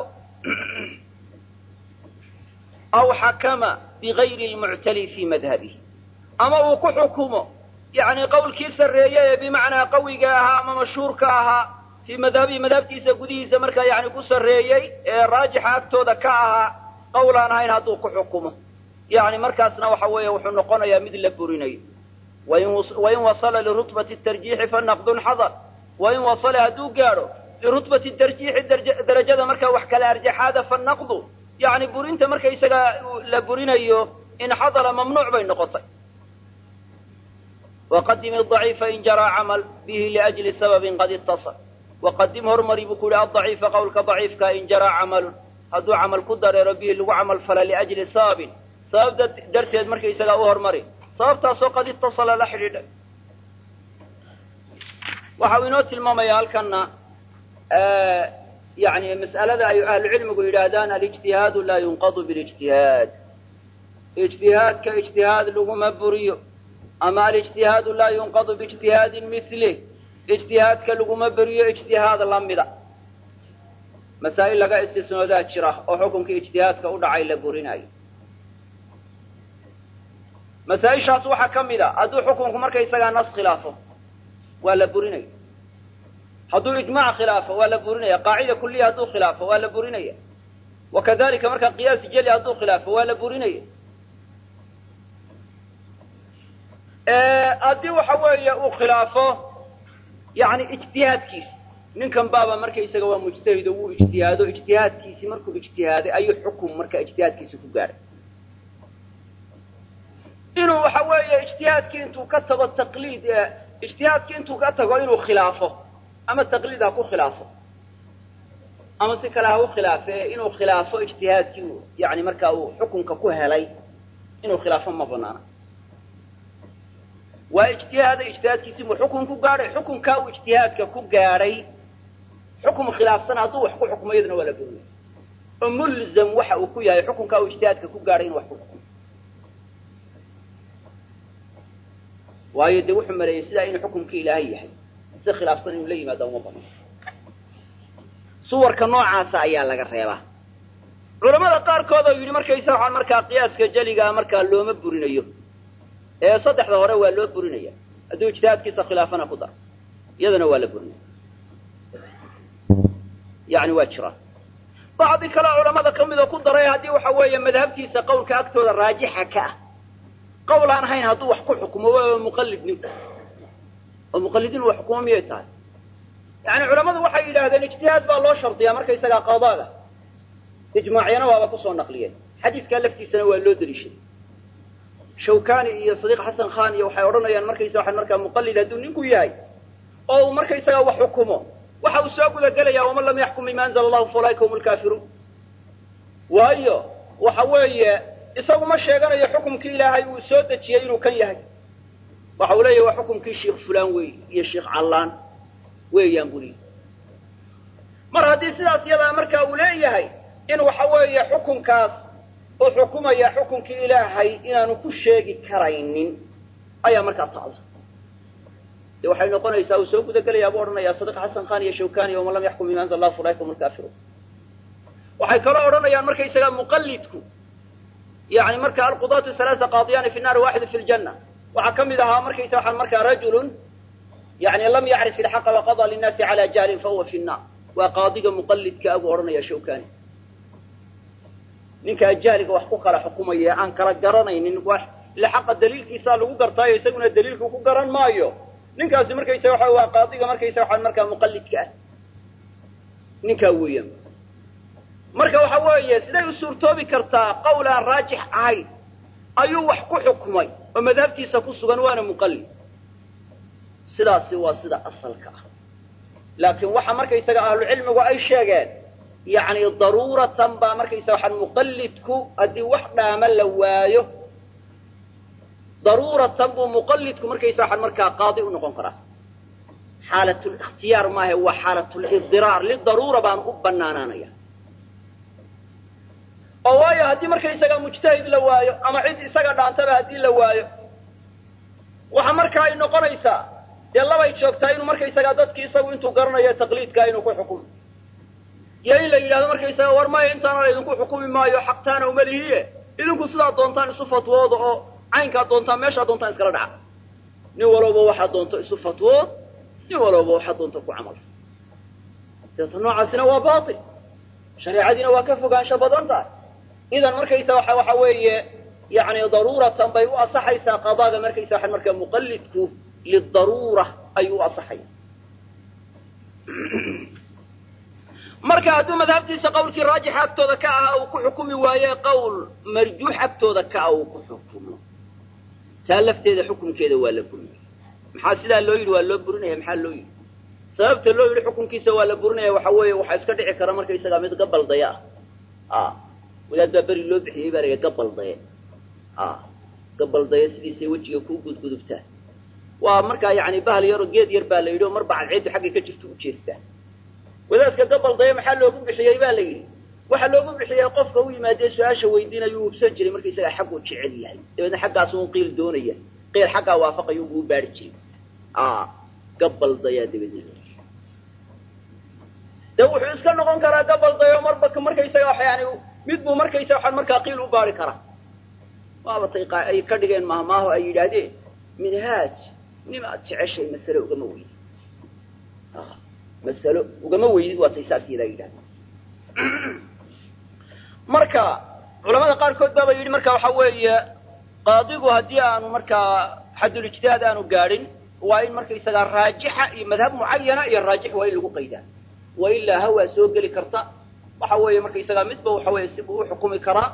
A: aw xakama bigayri lmuctali fii madhabihi ama uu ku xukumo yani qawlkii sarreeye ee bimacnaa qawiga ahaa ama mashhuurka ahaa fii madhabihi madhabtiisa gudihiisa markaa yani ku sarreeyey ee raajixa agtooda ka ahaa qawl aan ahayn hadduu ku xukumo yani markaasna waxa weeye wuxuu noqonayaa mid la burinayo wain wasala lirutbati tarjiixi fanaqdun xadar wain wasala hadduu gaadho lirutbati tarjiixi darajada markaa wax kala arjaxaada fanaqdu yani burinta markaysaga la burinayo in xadara mamnuuc bay noqotay waqadim adaciifa in jaraa camal bihi liajli sababin qad itasal waqadim hormari buu ku yihi adaciifa qawlka daciifka in jaraa camalun hadduu camal ku dareero bihi lagu camal fala liajli sababin sabab darteed markaysagaa u hormari sababtaasoo qad itasala la xidhiidhay waxa uu inoo tilmaamaya halkana yani mas'alada ay ahlucilmigu yidhaahdaan alijtihaadu laa yunqadu bilijtihaad ijtihaadka ijtihaad laguma buriyo ama alijtihaadu laa yunqadu biijtihaadin milih ijtihaadka laguma buriyo ijtihaad lamida masaa'il laga istisnoodaa jira oo xukunka ijtihaadka u dhacay la burinayo masaa-ishaas waxaa ka mid a hadduu xukunku markaysagaa nas khilaafo waa la burinaya hadduu ijmac khilaafo waa la burinaya qaacida kuliya hadduu khilaafo waa la burinaya wakadalika marka qiyaas jeli hadduu khilaafo waa la burinaya haddii waxa weeye uu khilaafo yani ijtihaadkiis ninkan baaba markaysaga waa mujtahido wuu ijtihaado ijtihaadkiisi markuu ijtihaaday ayuu xukum marka ijtihaadkiisi ku gaadhay inuu waxa weeye ijtihaadkii intuu ka tago taqliid ijtihaadkii intuu ka tago inuu khilaafo ama taqliid ha ku khilaafo ama si kale ha u khilaafe inuu khilaafo ijtihaadkii yani markaa uu xukunka ku helay inuu khilaafo ma banaana waa ijtihaaday ijtihaadkiisi buu xukun ku gaadhay xukunkaa uu ijtihaadka ku gaadhay xukum khilaafsan hadduu wax ku xukumo iyadana waa la burinay oo mulzam waxa uu ku yahay xukunkaa uu ijtihaadka ku gaadhay inu wax ku xukumo waayo dee wuxuu maleeyey sidaa inuu xukumkii ilaahay yahay si khilaafsan inuu la yimaado uma bano suwarka noocaasa ayaa laga reebaa culamada qaarkood oo yidhi markaysa waxaan markaa qiyaaska jeligaa markaa looma burinayo ee saddexda hore waa loo burinaya hadduu ijtihaadkiisa khilaafana ku daro iyadana waa la burinaya yani waa jiraan bacdi kale culamada ka mid oo ku daray haddii waxa weeye madhabtiisa qawlka agtooda raajixa ka ah qawl aan ahayn hadduu wax ku xukumo waa muqallid ninku oo muqallidiin wax xukumo miyay tahay yani culamadu waxay yidhaahdeen ijtihaad baa loo shardiyaa markaysagaa qadaaga ijmaacyana waaba kusoo naqliyeen xadiidkaa laftiisana waa loo deliishaday shawkani iyo sadiiq xasan khan iyo waxay odhanayaan markaysa waxaan markaa muqallid hadduu ninku yahay oo uu markaysagaa wax xukumo waxa uu soo guda gelaya waman lam yaxkum bima anzala allahu faulaika hum lkaafiruun waayo waxa weeye isagu ma sheeganayo xukumkii ilaahay uu soo dejiyey inuu kan yahay waxa uu leeyahy waa xukumkii sheikh fulan wey iyo sheikh callaan weeyaan buli mar haddii sidaas yadaa marka uu leeyahay in waxa weeye xukunkaas uu xukumaya xukunkii ilaahay inaanu ku sheegi karaynin ayaa markaa tacda de waxay noqonaysaa uu soo guda gelayaa buu odhanaya sadiq xasan khan iyo shawkani waman lam yaxkum bima anzala allah faulaika hum lkaafiruun waxay kaloo odhanayaan markaysaga muqallidku yani marka alqudaatu halaaa qaadiyani fi naari waaxidu fi ljanna waxaa ka mid ahaa markaysa waxaan markaa rajulun yani lam yacrif ilxaqa waqada linnaasi cala jahlin fahuwa fi nnaar waa qaadiga muqallidka abuu odhanaya shawkani ninkaa jahliga wax ku kala xukumaya aan kala garanaynin wax ila xaqa daliilkiisaa lagu gartaayo isaguna daliilku ku garan maayo ninkaasi markaysa waxa waa qaadiga markaysa waxaan markaa muqallidka ah ninkaa weeyaan marka waxa weeye siday u suurtoobi kartaa qawl aan raajix ahayn ayuu wax ku xukmay oo madhabtiisa ku sugan waana muqallid sidaasi waa sida asalka ah laakiin waxa markaysaga ahlucilmigu ay sheegeen yani daruuratan baa markaysa waxaan muqallidku haddii wax dhaama la waayo daruuratan buu muqallidku markaysa waxaan markaa qaadi u noqon karaa xaalatlikhtiyaar maahe waa xaalatulidiraar lidaruura baan u banaanaanaya oo waayo haddii markaysaga mujtahid la waayo ama cid isaga dhaantaba haddii la waayo waxa markaa ay noqonaysaa dee labay joogtaa inuu markaysagaa dadki isagu intuu garanayo taqliidkaa inuu ku xukumo iyo in la yidhahdo markaysaga war maya intaana idinku xukumi maayo xaqtaana uma lihiye idinku sidaa doontaan isu fatwooda oo caynkaa doontaan meeshaa doontaan iskala dhaca nin walowba waxaad doonto isu fatwood nin walowba waxaad doonto ku camal deeta noocaasina waa baatil shareecadiina waa ka fogaansho badan tahay idan markaysa waxa waxa weeye yani daruuratan bay u asaxaysaa qadaaga markaysa waxa markaa muqallidku lidaruura ayuu u asaxaya marka hadduu madhabtiisa qawlkii raajixa agtooda ka aha uu ku xukumi waaye qowl marjuux agtooda ka ah uu ku xukumo taa lafteeda xukunkeeda waa la burinaya maxaa sidaa loo yidhi waa loo burinaya maxaa loo yidhi sababta loo yidhi xukunkiisa waa la burinaya waxa weeye waxaa iska dhici kara markaysagaa mid gabaldaya ah wadaad baa beri loo bixiyey baa laga gabaldaye gabaldaye sidiisay wejiga kuu gudgudubtaa waa markaa yani bahal yaro geed yar baa la yidhi oo mar bacadceeddu xaggay ka jirto u jeestaa wadaadka gabaldaya maxaa loogu bixiyey ba la yidhi waxaa loogu bixiyey qofka u yimaadee su-aasha weydiinayuu hubsan jiray markaysagaa xagguu jecel yahay dabeedna xaggaas un qiil doonaya qiil xaggaa waafaqayo buu u baari jiray gabaldayaa dabeedna de wuxuu iska noqon karaa gabaldayo marba markaysaga yani mid buu markaysa waxaan markaa qiil u baari karaa waabatay ay ka dhigeen mahmaaho ay yidhaahdeen minhaaj nima ad jeceshay masale ugama weydid masalo ugama weydid waatay saas yadaa yidhahdeen marka culamada qaarkood baaba yidhi marka waxa weeye qaadigu haddii aanu markaa xadulijtihaad aanu gaadhin waa in markaysagaa raajixa iyo madhab mucayana iyo raajix waa in lagu qaydaa wa ilaa hawaa soo geli karta waxa weeye markaysagaa midba waxa weeye si buu u xukumi karaa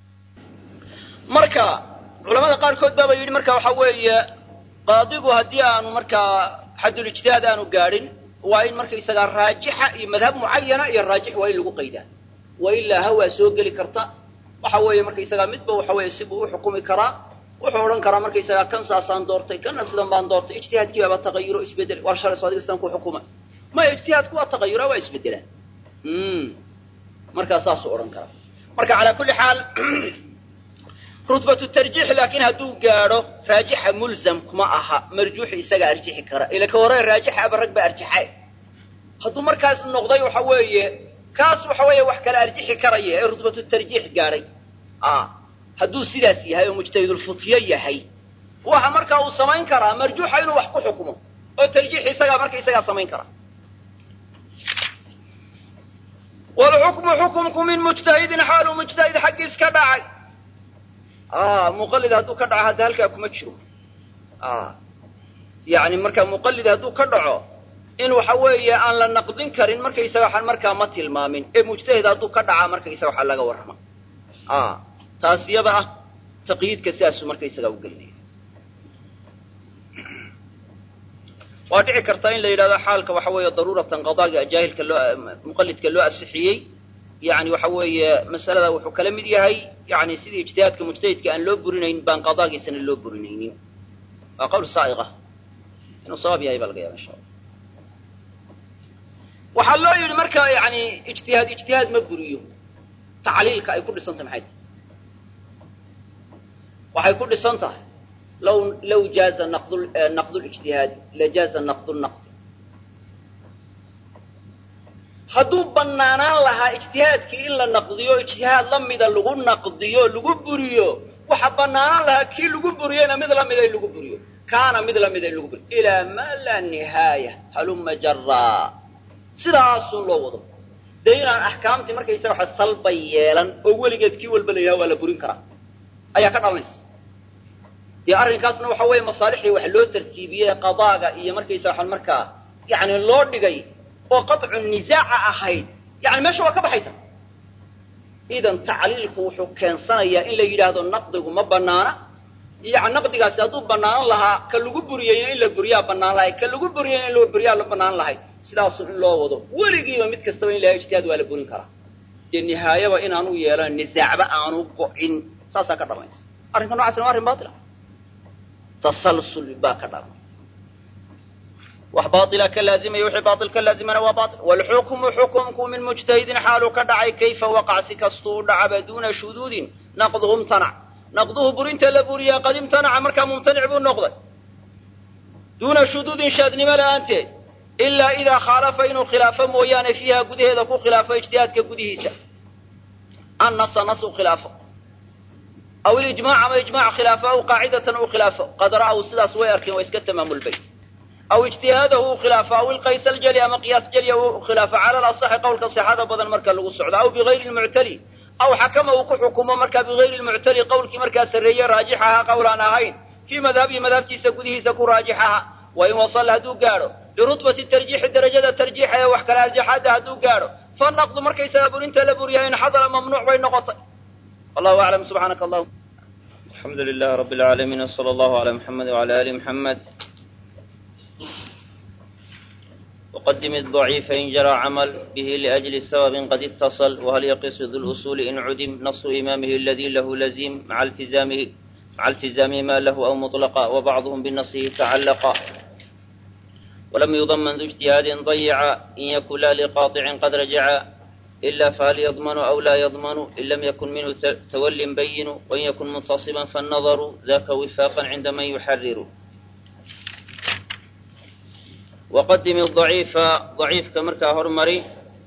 A: marka culamada qaarkood baaba yidhi marka waxa weeye qaadigu haddii aanu markaa xadulijtihaad aanu gaadhin waa in markaysagaa raajixa iyo madhab mucayana iyo raajix waa in lagu qaydaa wa ilaa hawaa soo geli karta waxa weeye markaysagaa midba waxa weeye si buu u xukumi karaa wuxuu odhan karaa markaysagaa kan saasaan doortay kana sidan baan doortay ijtihaadkii baaba taqayuro isbedel waa shalay so adiga sidaan ku xukuma maya ijtihaadku waa taqayuraa waa isbedelaan markaa saasuu odhan karaa marka calaa kulli xaal rutbatu tarjiix laakiin hadduu gaadho raajixa mulzam kuma aha marjuuxi isagaa arjixi kara ila ka hore raajixa aba rag baa arjaxay hadduu markaas noqday waxa weeye kaas waxa weeye wax kala arjixi karaya ee rutbatu tarjiix gaadhay hadduu sidaas yahay oo mujtahidulfutyo yahay waxa markaa uu samayn karaa marjuuxa inuu wax ku xukumo oo tarjiix isagaa marka isagaa samayn kara walxukmu xukumku min mujtahidin xaaluu mujtahid xaggiis ka dhacay muqallid hadduu ka dhaco hadda halkaa kuma jiro yani markaa muqallid hadduu ka dhaco in waxa weeye aan la naqdin karin markaysaga waxaan markaa ma tilmaamin ee mujtahid hadduu ka dhacaa markaysaga waxaa laga warrama taas iyada ah taqyiidka sidaasuu markaysagaa u gelinaya waa dhici karta in la yidhahdo xaalka waxa weeye daruuratan qadaaga jaahilka loo muqallidka loo asixiyey yani waxa weeye masalada wuxuu kala mid yahay yani sidii ijtihaadka mujtahidka aan loo burinayn baan qadaagiisana loo burinaynin waa qawl saaiqa inuu sawaab yahay baa laga yaaba insha alla waxaa loo yidhi marka yani ijtihaad ijtihaad ma buriyo tacliilka ay ku dhisan tahay maxay tahay waxay ku dhisan tahay law law jaaza naqd naqd lijtihaadi lajaaza naqd naqd hadduu banaanaan lahaa ijtihaadkii in la naqdiyo ijtihaad la mida lagu naqdiyo lagu buriyo waxa banaanaan lahaa kii lagu buriyena mid lamida in lagu buriyo kaana mid lamida in lagu buriyo ilaa ma laa nihaaya haluma jaraa sidaasun loo wado dee inaan axkaamtii markaysaga waxa salbay yeelan oo weligeed kii walba la yidhaha waa la burin karaa ayaa ka dhalanaysa dee arrinkaasna waxa weeye masaalixdii wax loo tartiibiyey qadaaga iyo markaysa waxaan markaa yani loo dhigay oo qaطcu nisaaca ahayd yani meesha waa ka baxaysa idan tacliilku wuxuu keensanayaa in la yidhaahdo naqdigu ma banaana yani naqdigaasi hadduu banaanan lahaa ka lagu buriyeyna in la buriyaa banaan lahay ka lagu buriyeyna in la buriyaa la banaan lahay sidaasu in loo wado weligiiba mid kastaba in laha ijtihaad waa la burin karaa dee nihaayaba inaanu yeelan nisaacba aanu go-in saasaa ka dhalanaysa arrinka nocasna waa arrin baila tasalsul baa ka dhalan wax baila ka laazimaya wixii bail ka laazimana waa bail wlxukmu xukumku min mujtahidin xaaluu ka dhacay kayfa waqac si kastuu dhacaba duna shuduudin naqduhu mtanac naqduhu burinta la buriyaa qad imtanaca markaa mumtanic buu noqday duuna shuduudin shaadnimo la'aanteed ilaa idaa khaalafa inuu khilaafo mooyaane fiiha gudaheeda ku khilaafo ijtihaadka gudihiisa annasa nas u khilaafo aw ilijmac ama ijmac khilaafo aw qaacidatan uu khilaafo qad ra'aw sidaas way arkeen waa iska tamaamulbay aw ijtihaadahu uu khilaafo aw ilqays aljali ama qiyaas jalya uu khilaafo cala alasaxi qowlka sixada badan marka lagu socdo aw bigayri lmuctali aw xakama uu ku xukumo markaa bigayri lmuctali qowlkii markaa sarreeye raajix ahaa qowl aan ahayn fii madhabihi madhabtiisa gudihiisa ku raajix aha wa in wasala hadduu gaadho birutbati tarjiixi darajada tarjiixa ee wax kale arjaxaadda hadduu gaadho fanaqdu markaysaga burinta la buriyahay in xadala mamnuuc bay noqotay wallahu aclam subxaanaka allahuma alxamdu lilah rabbi alcaalamiin wsala allahu ala muxamed wala ali muxamed وقدم الضعيف إن جرى عمل به لأجل سبب قد اتصل وهل يقص ذو الأصول إن عدم نص إمامه الذي له لزيم مع التزامه مع التزام ما له أو مطلقا وبعضهم بنصه تعلقا ولم يضمن ذو اجتهاد ضيع إن يكن لا لقاطع قد رجع إلا فهل يضمن أو لا يضمن إن لم يكن منه تول بين وإن يكن منتصبا فالنظر ذاك وفاقا عند من يحرر وqdim الضaciifa ضaciifka markaa hormari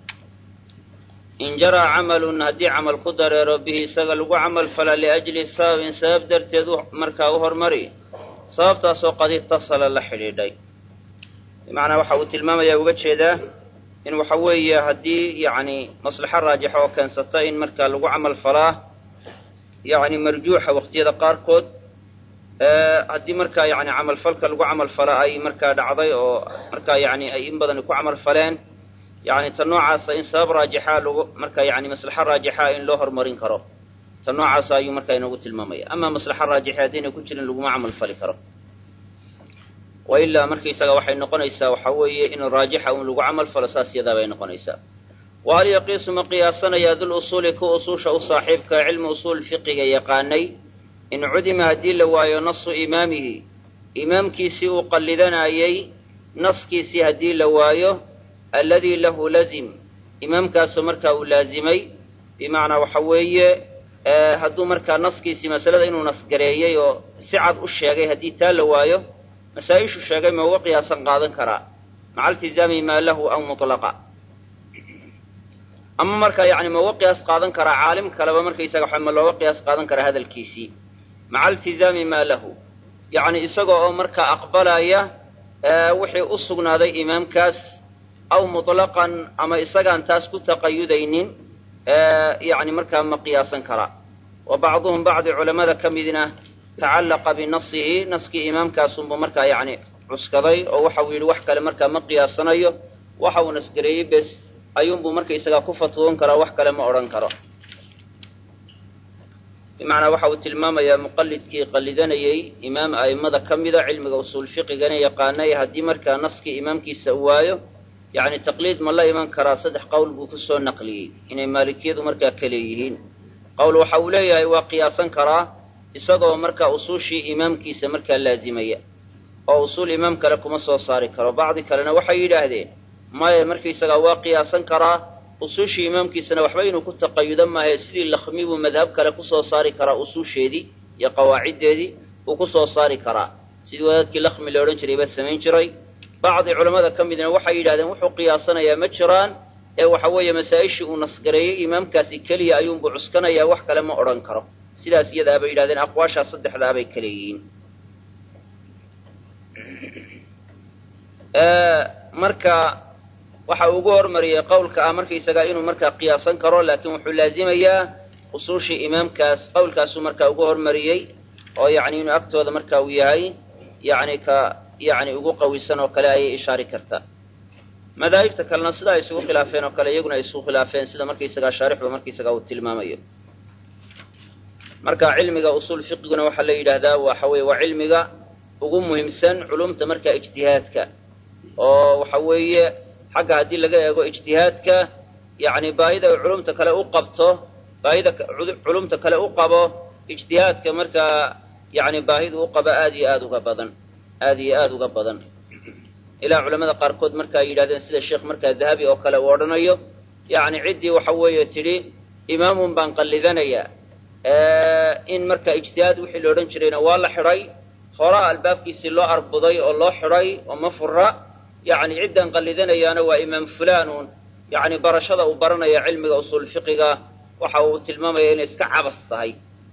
A: in jaraa camalun haddii camal ku dareero bihi isaga lagu camal fala liأjli sababin sabab darteed markaa u hormari sababtaasoo qad itasala la xidhiidhay bimacnaa waxa uu tilmaamaya uga jeedaa in waxa weeye haddii yani maslaxo raajixa oo keensata in markaa lagu camal falaa yani marjuuxa waqtiyada qaarkood haddii markaa yani camalfalka lagu camal fala ay markaa dhacday oo markaa yani ay in badani ku camal faleen yani ta noocaasa in sabab raajixa lagu marka yani maslaxo raajixa in loo horumarin karo ta noocaasa ayuu markaa inoogu tilmaamaya ama maslaxo raajixa haddayna ku jirin laguma camal fali karo wa ilaa markaysaga waxay noqonaysaa waxa weeye in raajixa un lagu camal falo saas yadaa bay noqonaysaa wa hal yaqiisu ma qiyaasanayaa dul usuuli ku usuusha u saaxiibka cilmi usuul fiqiga yaqaanay in cudima haddii la waayo nasu imaamihi imaamkiisii uu qallidanayey naskiisii haddii la waayo alladii lahu lazim imaamkaasoo markaa uu laazimay bimacnaa waxa weeye hadduu markaa naskiisii masalada inuu nasgareeyey oo si cad u sheegay haddii taa la waayo masaa-ishu sheegay ma uga qiyaasan qaadan karaa maca iltizaami maa lahu aw mutlaqa ama markaa yani ma uga qiyaas qaadan karaa caalim kaleba markaysaga waxa ma looga qiyaas qaadan karaa hadalkiisii maca iltizaami maa lahu yacni isaga oo markaa aqbalaya wixii u sugnaaday imaamkaas aw mutlaqan ama isagaan taas ku taqayudaynin yani markaa ma qiyaasan karaa wa bacduhum bacdi culammada ka midna tacallaqa binasihi naskii imaamkaasunbuu markaa yani cuskaday oo waxa uu yidhi wax kale markaa ma qiyaasanayo waxa uu nasgareeyey bes ayuunbuu markaysagaa ku fatwoon karaa wax kale ma odhan karo bimacnaa waxa uu tilmaamayaa muqallidkii qallidanayey imaam a'immada ka mida cilmiga usuul fiqigana yaqaanay haddii markaa naskii imaamkiisa u waayo yacni taqliid ma la iman karaa saddex qowl buu ku soo naqliyey inay maalikiyadu markaa ka leeyihiin qowl waxa uu leeyahay waa qiyaasan karaa isagoo markaa usuushii imaamkiisa markaa laazimaya oo usuul imaam kale kuma soo saari karo bacdi kalena waxay yidhaahdeen maya markaysagaa waa qiyaasan karaa usuushii imaamkiisana waxba inuu ku taqayudo maahe sidii lakhmi buu madhab kale kusoo saari karaa usuusheedii iyo qawaaciddeedii uu ku soo saari karaa sidii wadaadkii lakhmi la odhan jiray baa samayn jiray bacdi culammada ka midna waxay yidhahdeen wuxuu qiyaasanayaa ma jiraan ee waxa weeye masaa-ishii uu nasgareeyey imaamkaasi keliya ayuunbuu cuskanayaa wax kale ma odhan karo sidaas iyadaa bay yidhahdeen aqwaashaa saddexdaa bay ka leeyihiin marka waxa uu ugu hormariyey qowlka ah markaysagaa inuu markaa qiyaasan karo laakiin wuxuu laazimayaa usuushii imaamkaas qowlkaasuu markaa ugu hormariyey oo yacni inuu agtooda marka uu yahay yacni ka yacni ugu qawisan oo kale ayay ishaari kartaa madaahibta kalena sida ay isugu khilaafeen oo kale iyaguna ay isugu khilaafeen sida markaysagaa shaarixba markaysagaa uu tilmaamayo marka cilmiga usuul fiqiguna waxaa la yidhaahdaa waxa weye waa cilmiga ugu muhiimsan culumta markaa ijtihaadka oo waxa weeye xagga haddii laga eego ijtihaadka yacni baahida ay culumta kale u qabto baahida culumta kale u qabo ijtihaadka markaa yacni baahidu u qabo aad iyo aada uga badan aada iyo aada uga badan ilaa culamada qaarkood marka ay yidhahdeen sida sheekh markaa dahabi oo kale uu odhanayo yacni ciddii waxa weeye tidhi imaamun baan qallidanayaa in marka ijtihaad wixii la odhan jirayna waa la xidhay horaa albaabkiisii loo arbuday oo loo xidhay oo ma fura yacni ciddan qallidanayaana waa imaam fulaanun yacni barashada uu baranaya cilmiga usuul fiqiga waxa uu tilmaamaya inay iska cabas tahay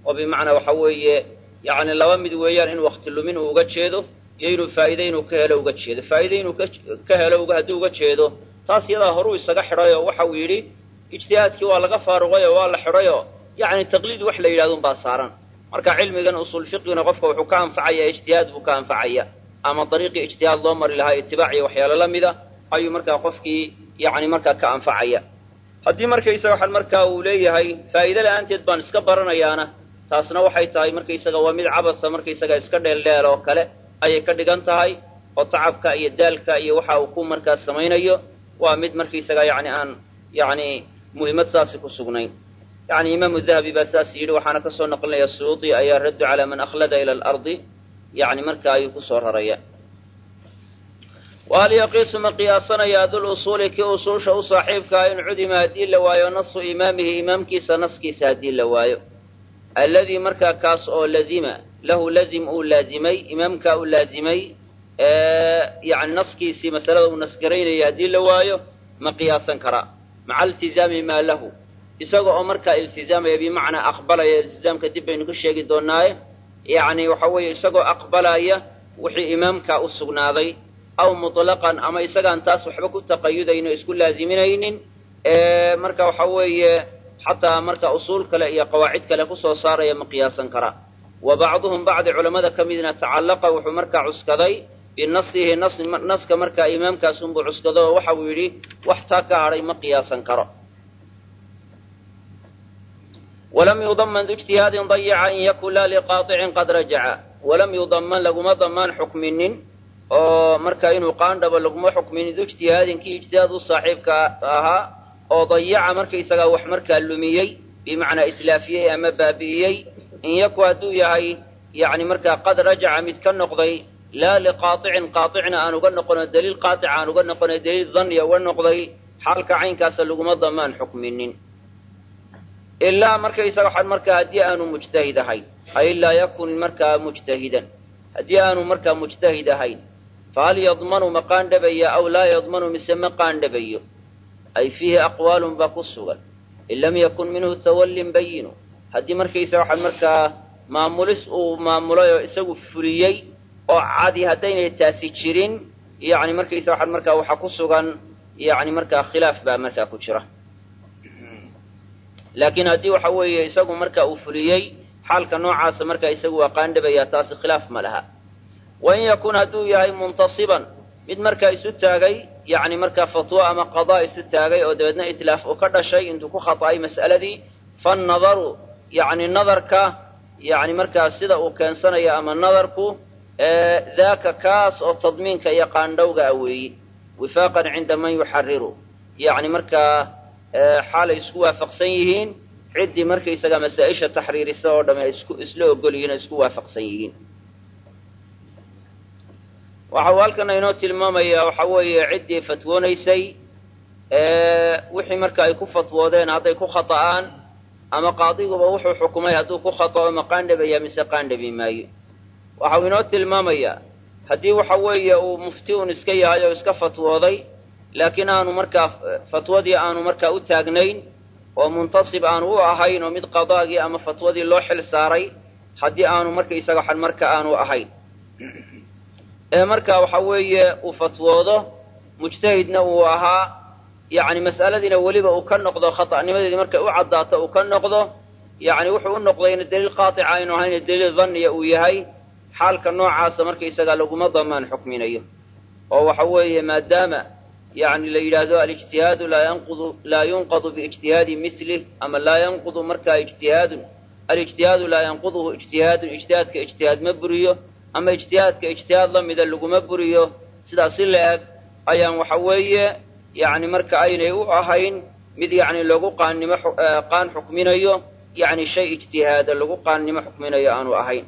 A: oo bimacnaa waxa weeye yacni laba mid weeyaan in wakti lumin uu uga jeedo iyo inuu faa'iide inuu ka helo uga jeedo faa'iide inuu ka helo hadduu uga jeedo taas iyadaa horuu isaga xidhay oo waxa uu yidhi ijtihaadkii waa laga faaruqay oo waa la xidhay oo yacni taqliid wax la yidhahdo unbaa saaran marka cilmigan usuul fiqiguna qofka wuxuu ka anfacaya ijtihaad buu ka anfacaya ama dariiqii ijtihaad loo mari lahaa itibaac iyo waxyaalo la mida ayuu markaa qofkii yacni markaa ka anfacaya haddii markaysaga waxaan markaa uu leeyahay faa'iide la-aanteed baan iska baranayaana taasna waxay tahay markaysaga waa mid cabasa markaysaga iska dheeldheel oo kale ayay ka dhigan tahay oo tacabka iyo daalka iyo waxa uu ku markaa samaynayo waa mid markaysaga yacni aan yacni muhiimad saasi ku sugnayn yacni imaamu dahabi baa saas yidhi waxaana ka soo naqlinaya suyuuti ayaa raddu calaa man akhlada ila alardi yacni marka ayuu kusoo raraya wahal yaqiisu ma qiyaasanayaa dul usuuli kii usuusha u saaxiibkaa in cudima haddii la waayo nasu imaamihi imaamkiisa naskiisa haddii la waayo alladii markaa kaas oo lazima lahu lazim uu laazimay imaamkaa uu laazimay yani naskiisii masalada uu nasgaraynaya haddii la waayo ma qiyaasan karaa maca iltizaami maa lahu isaga oo markaa iltizaamaya bimacnaa aqbalaya iltizaamka dib baynu ka sheegi doonaaye yacni waxa weeye isagoo aqbalaya wixii imaamkaa u sugnaaday aw mutlaqan ama isagaan taas waxba ku taqayudayno isku laaziminaynin marka waxa weeye xataa marka usuul kale iyo qawaacid kale kusoo saaraya ma qiyaasan karaa wa bacduhum bacdi culammada ka midna tacallaqa wuxuu markaa cuskaday binasihi naska markaa imaamkaas unbuu cuskado oo waxa uu yidhi wax taa ka hadhay ma qiyaasan karo walam yudaman ijtihaadin dayaca in yakun laa liqaaicin qad rajaca walam yudaman laguma damaan xukminin oo marka inuu qaandhabo laguma xukminin ijtihaadin kii ijtihaad u saaxiibka ahaa oo dayaca markaysagaa wax markaa lumiyey bimacnaa islaafiyey ama baabi'iyey in yaku hadduu yahay yani markaa qad rajaca mid ka noqday laa liqaaicin qaaicna aan uga noqono daliil qaatic aan uga noqono daliil dhanniya uga noqday xaalka caynkaasa laguma damaan xukminin ilaa markaysaga waxaan markaa haddii aanu mujtahid ahayn ay laa yakun markaa mujtahidan haddii aanu markaa mujtahid ahayn fahal yadmanu ma qaandhabaya aw laa yadmanu mise ma qaandhabayo ay fiihi aqwaalun baa ku sugan in lam yakun minhu tawallin bayinu haddii markaysaga waxaan markaa maamulis uu maamulay oo isagu fuliyey oo cadi haddaynay taasi jirin yani markaysaga waxaan markaa waxa ku sugan yani markaa khilaaf baa markaa ku jira laakiin haddii waxa weeye isagu marka uu fuliyey xaalka noocaasa markaa isagu waa qaandhabaya taasi khilaaf ma laha wain yakun hadduu yahay muntasiban mid markaa isu taagay yani markaa fatwo ama qadaa isu taagay oo dabeedna itlaaf uu ka dhashay intuu ku khata'ay mas'aladii fannadaru yani nadarka yani markaa sida uu keensanayo ama nadarku daaka kaas oo tadmiinka iyo qaandhowga a weeyi wifaaqan cinda man yuxariru yani markaa xaalay isku waafaqsan yihiin ciddii markaysaga masaa-isha taxriirisa oo dhamme isku isla ogol yihiin oo isku waafaqsan yihiin waxa uu halkana inoo tilmaamayaa waxa weeye ciddii fatwoonaysay wixii marka ay ku fatwoodeen hadday ku khata'aan ama qaadiguba wuxuu xukumay hadduu ku khata'o ma qaandhabaya mise qaandhabi maayo waxa uu inoo tilmaamayaa haddii waxa weeye uu mufti un iska yahay oo iska fatwooday laakiin aanu markaa fatwadii aanu markaa u taagnayn oo muntasib aanu u ahayn oo mid qadaagii ama fatwadii loo xil saaray haddii aanu markaysaga waxan marka aanu ahayn ee marka waxa weeye uu fatwoodo mujtahidna uu ahaa yacni mas'aladiina weliba uu ka noqdo khata'nimadeedii markay u caddaato uu ka noqdo yacni wuxuu u noqdayna daliil qaatica aynu ahayn daliil dhanniya uu yahay xaalka noocaasa markaysaga laguma damaan xukminayo oo waxa weeye maadaama yani la yidhaahdo alijtihaadu laa yanqudu laa yunqadu biijtihaadi milih ama laa yanqudu markaa ijtihaadun alijtihaadu laa yanquduhu ijtihaadun ijtihaadka ijtihaad ma buriyo ama ijtihaadka ijtihaad la mida laguma buriyo sidaas si la eg ayaan waxa weeye yani marka aynay u ahayn mid yani lagu qaannimo qaan xukminayo yani shay ijtihaada lagu qaannimo xukminayo aanu ahayn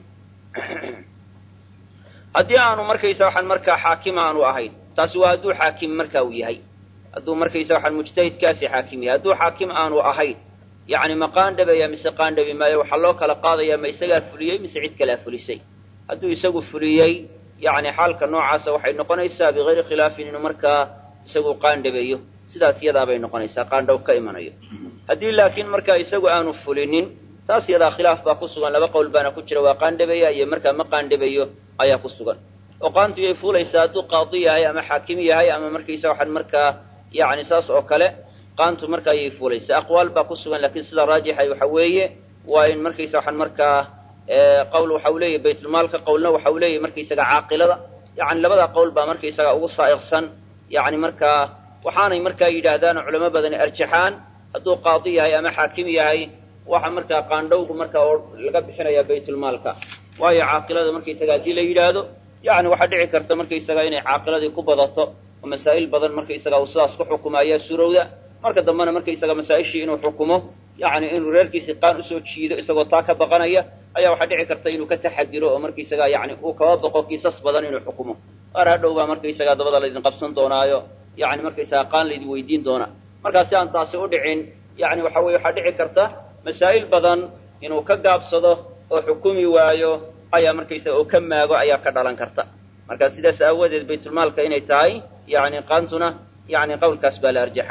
A: haddii aanu markaysa waxaan markaa xaakim aanu ahayn taasi waa hadduu xaakim marka uu yahay hadduu markaysa waxaan mujtahidkaasi xaakim yahay hadduu xaakim aanu ahayn yacni ma qaandhabaya mise qaandhabi maayo waxaa loo kala qaadaya ma isagaa fuliyey mise cid kalea fulisay hadduu isagu fuliyey yacni xaalka noocaasa waxay noqonaysaa bigayri khilaafin inuu markaa isagu qaandhabeeyo sidaas iyadaabay noqonaysaa qaandhaw ka imanayo haddii laakiin markaa isagu aanu fulinin taas yadaa khilaaf baa ku sugan laba qowl baana ku jira waa qaandhabaya iyo markaa ma qaandhabayo ayaa ku sugan oo qaantu yay fuulaysaa hadduu qaadi yahay ama xaakim yahay ama markaysa waxaan markaa yani saas oo kale qaantu markaa yay fuulaysaa aqwaal baa ku sugan lakin sida raajixa waxa weeye waa in markaysa waxaan markaa qowl waxa u leeyahy baytulmaalka qowlna waxa u leeyahy markaysaga caaqilada yani labada qowl baa markaysaga ugu saa'iqsan yani markaa waxaanay markaa yidhaahdaan culamo badani arjaxaan hadduu qaadi yahay ama xaakim yahay waxa markaa qaandhowgu markaa oo laga bixinaya baytulmaalka waayo caaqilada markaysaga haddii la yidhaahdo yani waxaa dhici karta markaysaga inay caaqiladii ku badato oo masaa'il badan markaysaga uu sidaas ku xukumo ayaa surowda marka dambena markaysaga masaa-ishii inuu xukumo yani inuu reerkiisii qaan usoo jiido isagoo taa ka baqanaya ayaa waxaa dhici karta inuu ka taxadiro oo markaysaga yani uu kaba baqo kiisas badan inuu xukumo qaar hadhow baa markaysaga dabada laydin qabsan doonaayo yani markaysaga qaan laydin weydiin doonaa markaa si aan taasi u dhicin yani waxa weye waxaa dhici karta masaa'il badan inuu ka gaabsado oo xukumi waayo ayaa markaysaga oo ka maago ayaa ka dhalan karta marka sidaas aawadeed baytulmaalka inay tahay yani qaantuna yani qowlkaas baa la arjaxa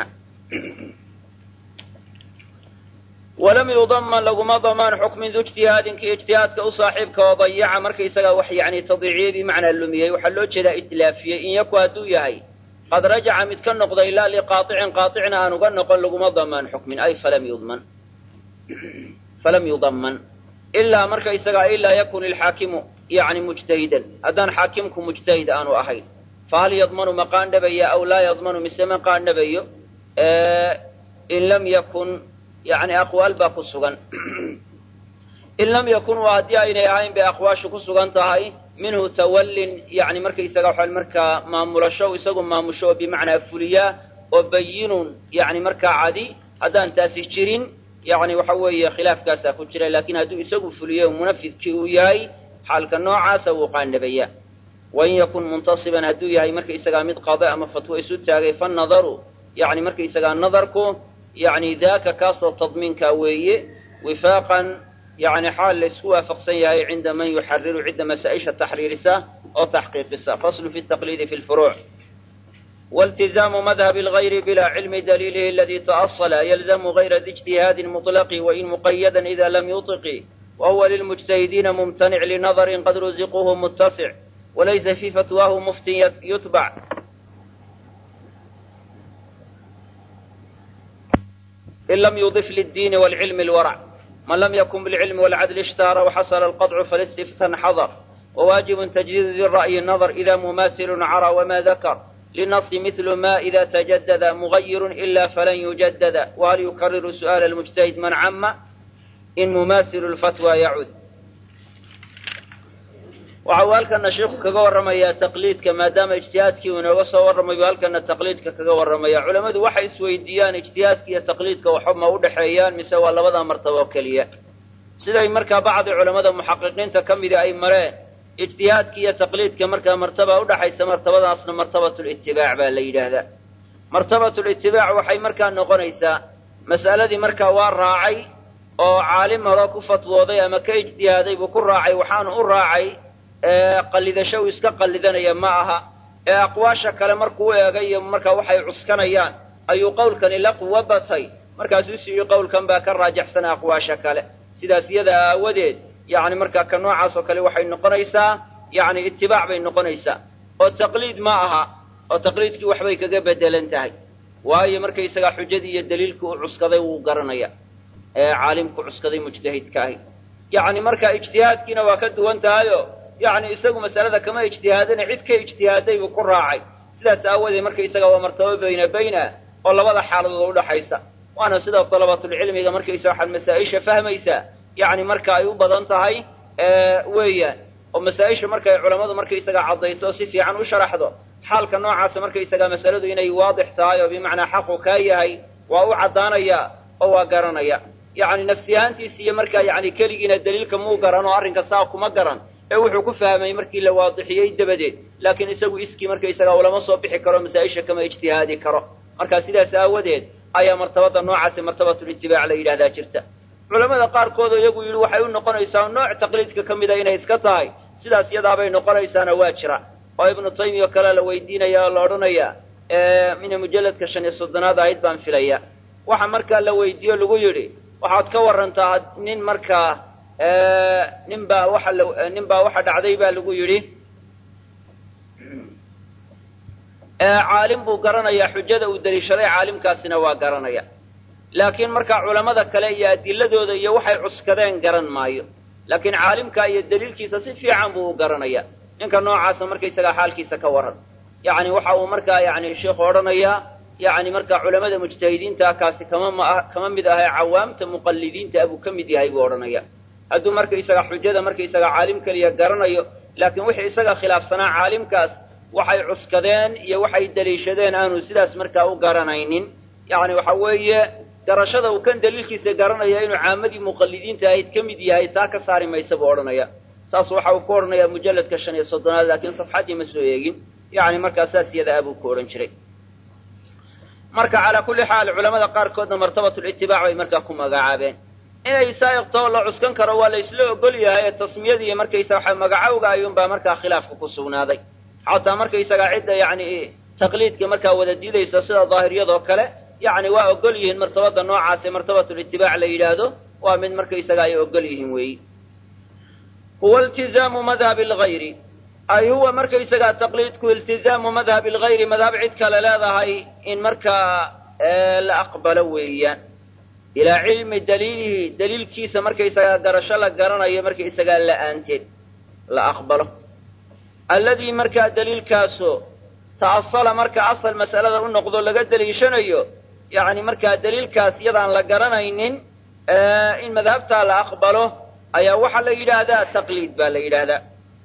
A: walam yudaman laguma damaan xukmin du ijtihaadin kii ijtihaadka u saaxiibka oo dayaca markaysaga wax yani tadiciye bimacnaa lumiyey waxaa loo jeedaa itlaafiyey in yaku hadduu yahay qad rajaca mid ka noqda ilaa liqaaicin qaacina aan uga noqon laguma damaan xukmin ay falam yudman falam yudaman ilaa markaysaga ilaa yakun ilxaakimu yani mujtahidan haddaan xaakimku mujtahid aanu ahayn fahal yadmanu ma qaandhabaya aw laa yadmanu mise ma qaandhabayo in lam yakun yani aqwaal baa ku sugan in lam yakun waa haddii aynay ahayn bay aqwaashu ku sugan tahay minhu tawallin yani markaysaga waxaa markaa maamulasho isagu maamusho oo bimacnaa fuliyaa oo bayinun yani markaa cadi haddaan taasi jirin yani waxa weeye khilaafkaasaa ku jira lakin hadduu isagu fuliyo munafidkii uu yahay xaalka noocaasa wuu qaandhabaya wain yakun muntasiban hadduu yahay markaysagaa mid qada ama fatwo isu taagay fanadaru yani markaysagaa nadarku yani daaka kaasoo tadmiinkaa weeye wifaaqan yani xaal laysku waafaqsan yahay cinda man yuxariru cidda masaa-isha taxriirisa oo taxqiiqisa faslu fi taqliidi fi lfuruuc والتزام مذهب الغير بلا علم دليله الذي تأصل يلزم غير ذي اجتهاد مطلق وإن مقيدا إذا لم يطق وهو للمجتهدين ممتنع لنظر قد رزقه متسع وليس في فتواه مفتي يتبع إن لم يضف للدين والعلم الورع من لم يكن بالعلم والعدل اشتهر وحصل القطع فالاستفتاء حضر وواجب تجديد ذي الرأي النظر إذا مماثل عرى وما ذكر للنص مثل ما إذا تجدد مغير إلا فلن يجدد وهل يكرر سؤال المجتهد من عم إن مماثل الفتوى يعود waxau halkana sheikhu kaga warramayaa taqliidka maadaama ijtihaadkii uu inooga soo warramayo halkana taqliidka kaga warramaya culammadu waxay isweydiiyaan ijtihaadka iyo taqliidka waxba ma u dhexeeyaan mise waa labada martaba oo keliya siday markaa bacdi culammada muxaqiqiinta ka midi ay mareen ijtihaadka iyo taqliidka markaa martaba udhaxaysa martabadaasna martabatulitibaac baa la yidhaahdaa martabatulitibaac waxay markaa noqonaysaa mas'aladii markaa waa raacay oo caalim horoo ku fatwooday ama ka ijtihaaday buu ku raacay waxaanu u raacay qallidasho uu iska qallidanaya ma aha ee aqwaasha kale markuu u eegay iyo markaa waxay cuskanayaan ayuu qowlkani la quwo batay markaasuu siiyey qowlkan baa ka raajaxsana aqwaasha kale sidaas iyada aawadeed yacni markaa ka noocaas oo kale waxay noqonaysaa yacni itibaac bay noqonaysaa oo taqliid ma aha oo taqliidkii waxbay kaga bedelan tahay waayo markaysagaa xujadii iyo daliilkii u cuskaday wuu garanaya ee caalimku cuskaday mujtahidka ahi yacni marka ijtihaadkiina waa ka duwan tahayo yacni isagu masalada kama ijtihaadina cid ka ijtihaaday buu ku raacay sidaas aawadeed markaysaga waa martabo bayna bayna oo labada xaaladood udhaxaysa waana sida dalabatulcilmiga markaysa waxaad masaa-isha fahmaysaa yacni marka ay u badan tahay weeyaan oo masaa-isha markay culammadu markaysaga caddayso oo si fiican u sharaxdo xaalka noocaasa markaysaga masaladu inay waadix tahay oo bimacnaa xaqu kaa yahay waa u caddaanaya oo waa garanaya yacni nafsi ahaantiisi iyo markaa yacni keligiina daliilka muu garan oo arrinka saa kuma garan ee wuxuu ku fahmay markii la waadixiyey dabadeed laakiin isagu iskii markaysaga ulama soo bixi karo masaa-isha kama ijtihaadi karo marka sidaas aawadeed ayaa martabada noocaasi martabatulitibaac la yidhahdaa jirta culamada qaarkoodoo iyagu yidhi waxay u noqonaysaa nooc taqliidka ka mida inay iska tahay sidaas iyadaabay noqonaysaana waa jira oo ibnu taymiya o kale la weydiinaya oo la odhanaya mina mujalladka shan iyo soddonaad ahayd baan filaya waxa markaa la weydiiyo lagu yidhi waxaad ka warantaa nin markaa nin baa waxa la nin baa waxa dhacday baa lagu yidhi caalim buu garanayaa xujada uu deliishaday caalimkaasina waa garanaya laakiin markaa culammada kale iyo adiladooda iyo waxay cuskadeen garan maayo laakiin caalimka iyo daliilkiisa si fiican buu u garanaya ninka noocaasa markaysagaa xaalkiisa ka waran yacni waxa uu markaa yani sheikhu odhanayaa yani markaa culamada mujtahidiinta kaasi kama ma kama mid ahay cawaamta muqallidiinta abuu ka mid yahay buu odhanaya hadduu markaysaga xujada markaysaga caalim keliya garanayo laakiin wixii isaga khilaafsanaa caalimkaas waxay cuskadeen iyo waxay daliishadeen aanu sidaas markaa u garanaynin yani waxa weeye garashada uu kan daliilkiisa garanaya inuu caamadii muqallidiinta ahayd ka mid yahay taa ka saari maysa buu odhanaya saas waxa uu ku odhanayaa mujalladka shan iyo soddonaad laakiin safxaddii ma soo eegin yani markaa saas iyada abuu ku odhan jiray marka calaa kulli xaal culamada qaarkoodna martabatulitibaac bay markaa ku magacaabeen inay saa'iqtoo la cuskan karo waa la isla ogol yahay ee tasmiyadii markaysa waxa magacowga ayuunbaa markaa khilaafka ku sugnaaday xataa markaysagaa cidda yani taqliidka markaa wada diidaysa sida daahiriyadoo kale yani waa ogol yihiin martabada noocaase martabatulitibaac la yidhaahdo waa mid markaysaga ay ogol yihiin weeyi huwa iltizaamu madhabi lgayri ay huwa markaysagaa taqliidku iltizaamu madhabi lgayri madhab cid kale leedahay in markaa la aqbalo weeyaan ilaa cilmi daliilihi daliilkiisa markaysagaa garasho la garanayo markaysagaa la'aanteed la aqbalo alladii markaa daliilkaasoo ta'asala marka asal mas'alada u noqdo laga deliishanayo yacni markaa daliilkaas iyadaan la garanaynin in madhabtaa la aqbalo ayaa waxaa la yidhaahdaa taqliid baa la yidhaahdaa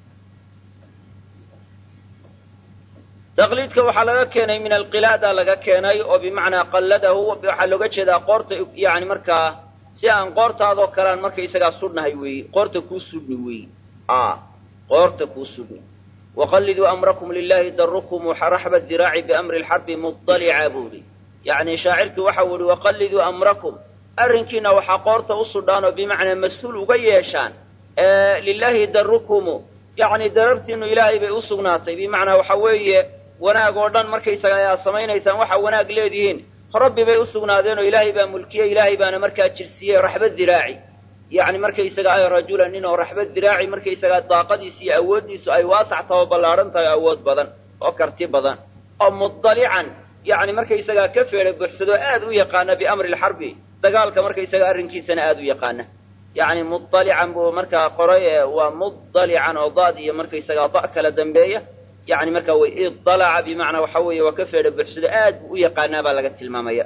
A: taqliidka waxaa laga keenay min alqilaada laga keenay oo bimacnaa qalladahu waxaa looga jeedaa qoorta yani markaa si aan qoortaadoo kalean markaysagaa sudhnahay weeye qoorta kuu sudhni weeye a qoorta kuu sudhni waqalliduu amrakum lilahi darukum raxba diraaci biamri lxarbi mudalica buuhi yacni shaacirkii waxau yihi waqalliduu amrakum arrinkiina waxaa qoorta u sudhaan oo bimacnaa mas-uul uga yeeshaan lilahi darukumu yacni darartiinu ilaahay bay u sugnaatay bimacnaa waxa weeye wanaag oo dhan markaysaga ayaa samaynaysaan waxaa wanaag leedihiin rabbi bay u sugnaadeen oo ilaahay baa mulkiyey ilaahay baana markaa jirsiiyey raxba diraaci yacni markaysaga ay rajulan nin oo raxba diraaci markaysagaa daaqadiisu iyo awooddiisu ay waasac taho ballaadhan tahay awood badan oo karti badan oo mudalican yacni markaysagaa ka feedha buuxsadoo aad u yaqaana biamri lxarbi dagaalka markaysaga arrinkiisana aad u yaqaana yacni mudalican buu markaa qoray waa mudalican oo daad iyo markaysagaa da kala dambeeya yani markaa way idalaca bimacnaa waxa weeye waa ka feedha buuxsado aad buu u yaqaanaa baa laga tilmaamaya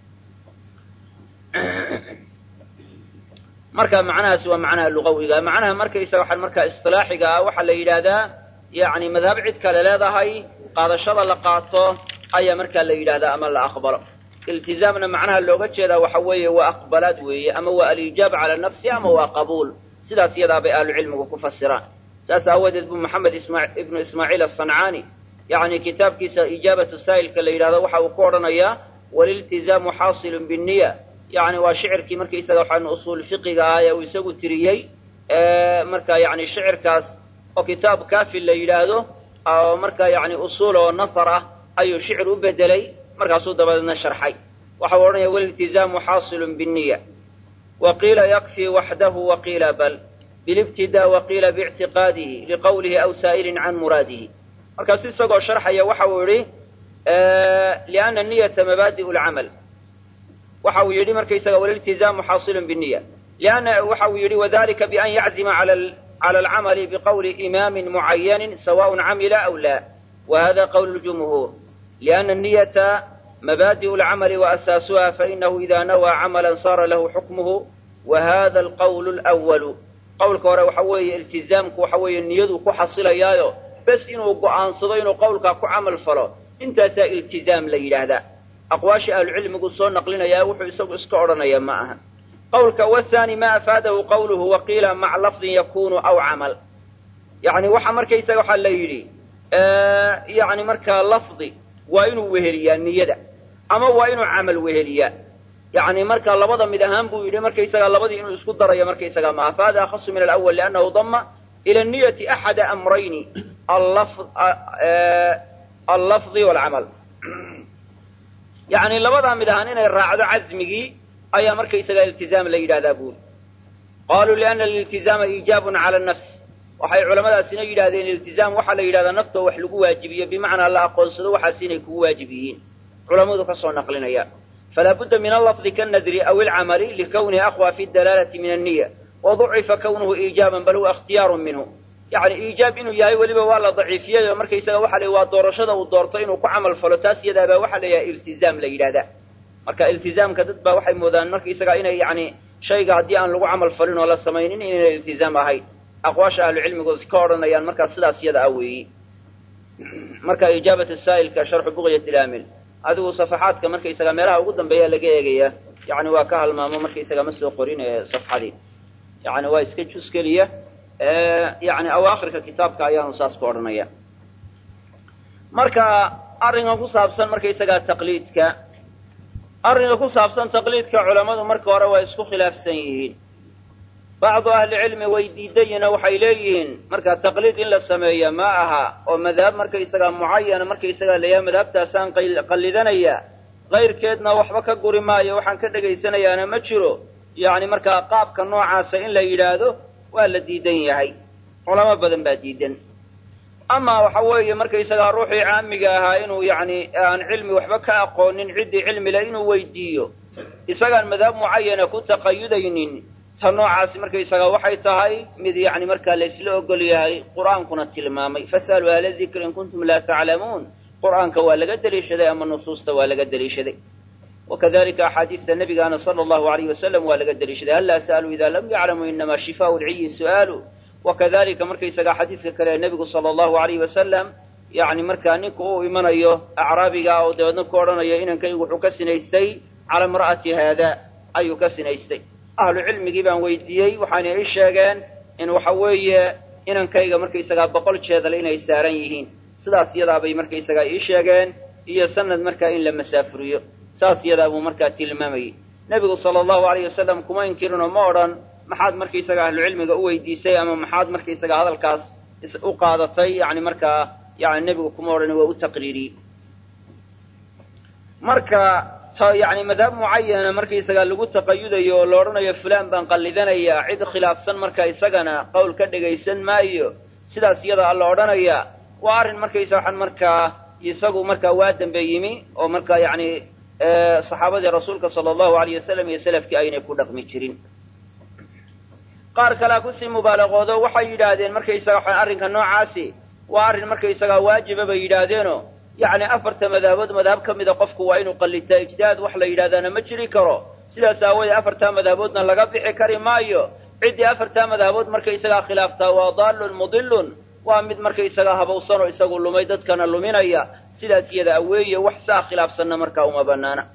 A: marka macnahaasi waa macnaha lugawiga macnaha markaysaga waxaan markaa isilaaxiga ah waxaa la yidhaahdaa yani madhab cid kale leedahay qaadashada la qaato ayaa markaa la yidhahdaa ama la aqbalo iltizaamna macnaha looga jeedaa waxa weeye waa aqbalaad weeye ama waa alijaab cala nafsi ama waa qabuul sidaas iyadaa bay ahlucilmigu ku fasiraan saas aawadeed buu maxamed ibnu ismaaciil asancaani yani kitaabkiisa ijaabatu saa'ilka la yidhahdo waxa uu ku odhanayaa waliltizaamu xaasilun binniya yani waa shicirkii markaysaga waxaan usuul fiqiga ah ee uu isagu tiriyey marka yani shicirkaas oo kitaab kafi la yidhaahdo oo marka yani usuul oo nafar ah ayuu shicir u bedelay markaasuu dabadeedna sharxay waxa uu odhanaya waliltizaamu xaasilun binniya wa qiila yakfii waxdahu wa qiila bal bilibtidaa wa qiila biictiqaadihi liqowlihi aw saa'ilin can muraadihi markaasu isagoo sharxaya waxa uu yidhi liana niyata mabaadi'u lcamal waxa uu yidhi markaysaga waliltizaamu xaasilun biniya lianna waxa uu yidhi wadalika bian yaczima cala alcamali biqowli imaamin mucayanin sawaءn camila aw la wa hada qowl ljumhuur liana niyata mabaadi'u lcamali waasaasuha fainahu ida nawaa camala sara lahu xukmuhu wa hada alqowl lwalu qowlka hore waxa weeye iltizaamku waxa weeye niyaduu ku xasilayaayo bes inuu go'aansado inuu qowlkaa ku camal falo intaasaa iltizaam la yidhaahdaa aqwaashii ahlucilmigu soo naqlinayaa wuxuu isagu iska odhanaya ma aha qowlka wathani ma afaadahu qawluhu waqiila maca lafdin yakunu aw camal yani waxa markaysaga waxaa la yidhi yani markaa lafdi waa inuu weheliyaa niyada ama waa inuu camal weheliyaa yani marka labada mid ahaan buu yidhi markaysaga labadii inuu isku darayo markaysaga maaha fahada akhasu min alawal liannahu dama ila niyati axada amrayni allafdi walcamal yani labadaa mid ahaan inay raacdo casmigii ayaa markaysagaa iltizaam la yidhahdaa buuri qaaluu liana aliltizaama iijaabun cala nafs waxay culamadaasina yidhahdeen iltizaam waxaa la yidhahdaa naftoo wax lagu waajibiyo bimacnaa la aqoonsado waxaas inay kugu waajib yihiin culammadu ka soo naqlinayaan falaa budda min allafdi kanadri aw ilcamali likawnihi aqwa fi dalaalati min anniya waducifa kawnuhu iijaaban bal huwa ikhtiyaarun minhu yacni iijaab inuu yahay weliba waa la daciifiyay oo markaysaga waxa la waa doorashada uu doorto inuu ku camal falo taas iyadaabaa waxaa la yidhaha iltizaam la yidhahdaa marka iltizaamka dad baa waxay moodaan markaysaga inay yacni shayga haddii aan lagu camal falin oo la samaynin inayna iltizaam ahayn aqwaasha ahlucilmigu ka odhanayaan markaa sidaas iyada ah weeyi marka ijaabat saa'ilka sharxu buqyat ilaamil adigu safaxaadka markaysaga meelaha ugu dambeeya laga eegaya yani waa ka halmaamo markaysaga ma soo qorin ee safxadii yani waa iska jus keliya yani awaakhirka kitaabka ayaanu saas ku odhanaya marka arrinkan ku saabsan markaysaga taqliidka arrinka ku saabsan taqliidka culammadu marka hore waa isku khilaafsan yihiin bacdu ahlicilmi way diidayina waxay leeyihiin marka taqliid in la sameeya ma aha oo madhab markaysaga mucayana markaysaga layaha madhabtaasaan qallidanaya kayrkeedna waxba ka guri maayo waxaan ka dhegaysanayaana ma jiro yacni markaa qaabka noocaasa in la yidhaahdo waa la diidan yahay culamo badan baa diidan ama waxa weeye markaysagaa ruuxii caamiga ahaa inuu yacni aan cilmi waxba ka aqoonin ciddii cilmile inuu weydiiyo isagaan madhab mucayana ku taqayudaynin ta noocaasi markaysaga waxay tahay mid yacni markaa la isla ogol yahay qur'aankuna tilmaamay fas'aluu ahla dikri in kuntum laa taclamuun qur'aanka waa laga deliishaday ama nusuusta waa laga deliishaday wakadalika axaadiista nabigaana sala allahu alayh wasalam waa laga deliishaday hal laa sa'aluu ida lam yaclamuu inamaa shifaau lciyi su'aalu wakadalika markaysaga xadiidka kale nebigu sala allahu alayh wasalam yacni markaa ninka uu imanayo acraabiga oo dabeedna ku odhanayo inankaygu wuxuu ka sinaystay cala imra'ati haada ayuu ka sinaystay ahlu cilmigii baan weydiiyey waxaana ii sheegeen in waxa weeye inankayga markaysagaa boqol jeedal inay saaran yihiin sidaas iyadaabay markaysagaa ii sheegeen iyo sanad markaa in la masaafuriyo saas iyadaa buu markaa tilmaamayey nebigu sala allahu alayh wasalam kuma inkirinoo ma odhan maxaad markaysaga ahlucilmiga u weydiisay ama maxaad markaysaga hadalkaas u qaadatay yani markaa yani nebigu kuma odhan waa u taqriiriyey marka ta yani madhab mucayana markaysaga lagu taqayudayo oo la odhanayo fulaan baan qallidanayaa cid khilaafsan marka isagana qowl ka dhegaysan maayo sidaas iyada alla odhanaya waa arrin markaysa waxaan markaa isagu markaa waa dambe yimi oo markaa yani saxaabadii rasuulka sala allahu alayh wasalam iyo selafkii aynay ku dhaqmi jirin qaar kalea kusii mubaalaqoodo waxay yidhaahdeen markaysaga waxaan arrinka noocaasi waa arrin markaysagaa waajiba bay yidhaahdeeno yacni afarta madhabood madhab ka mida qofku waa inuu qallitaa ijtihaad wax la yidhahdaana ma jiri karo sidaas aawoodee afartaa madhaboodna laga bixi kari maayo ciddii afartaa madhabood markaysagaa khilaaftaa waa daallun mudilun waa mid markaysagaa habowsan oo isagu lumay dadkana luminaya sidaas iyada aweeye wax saa khilaafsanna markaa uma banaana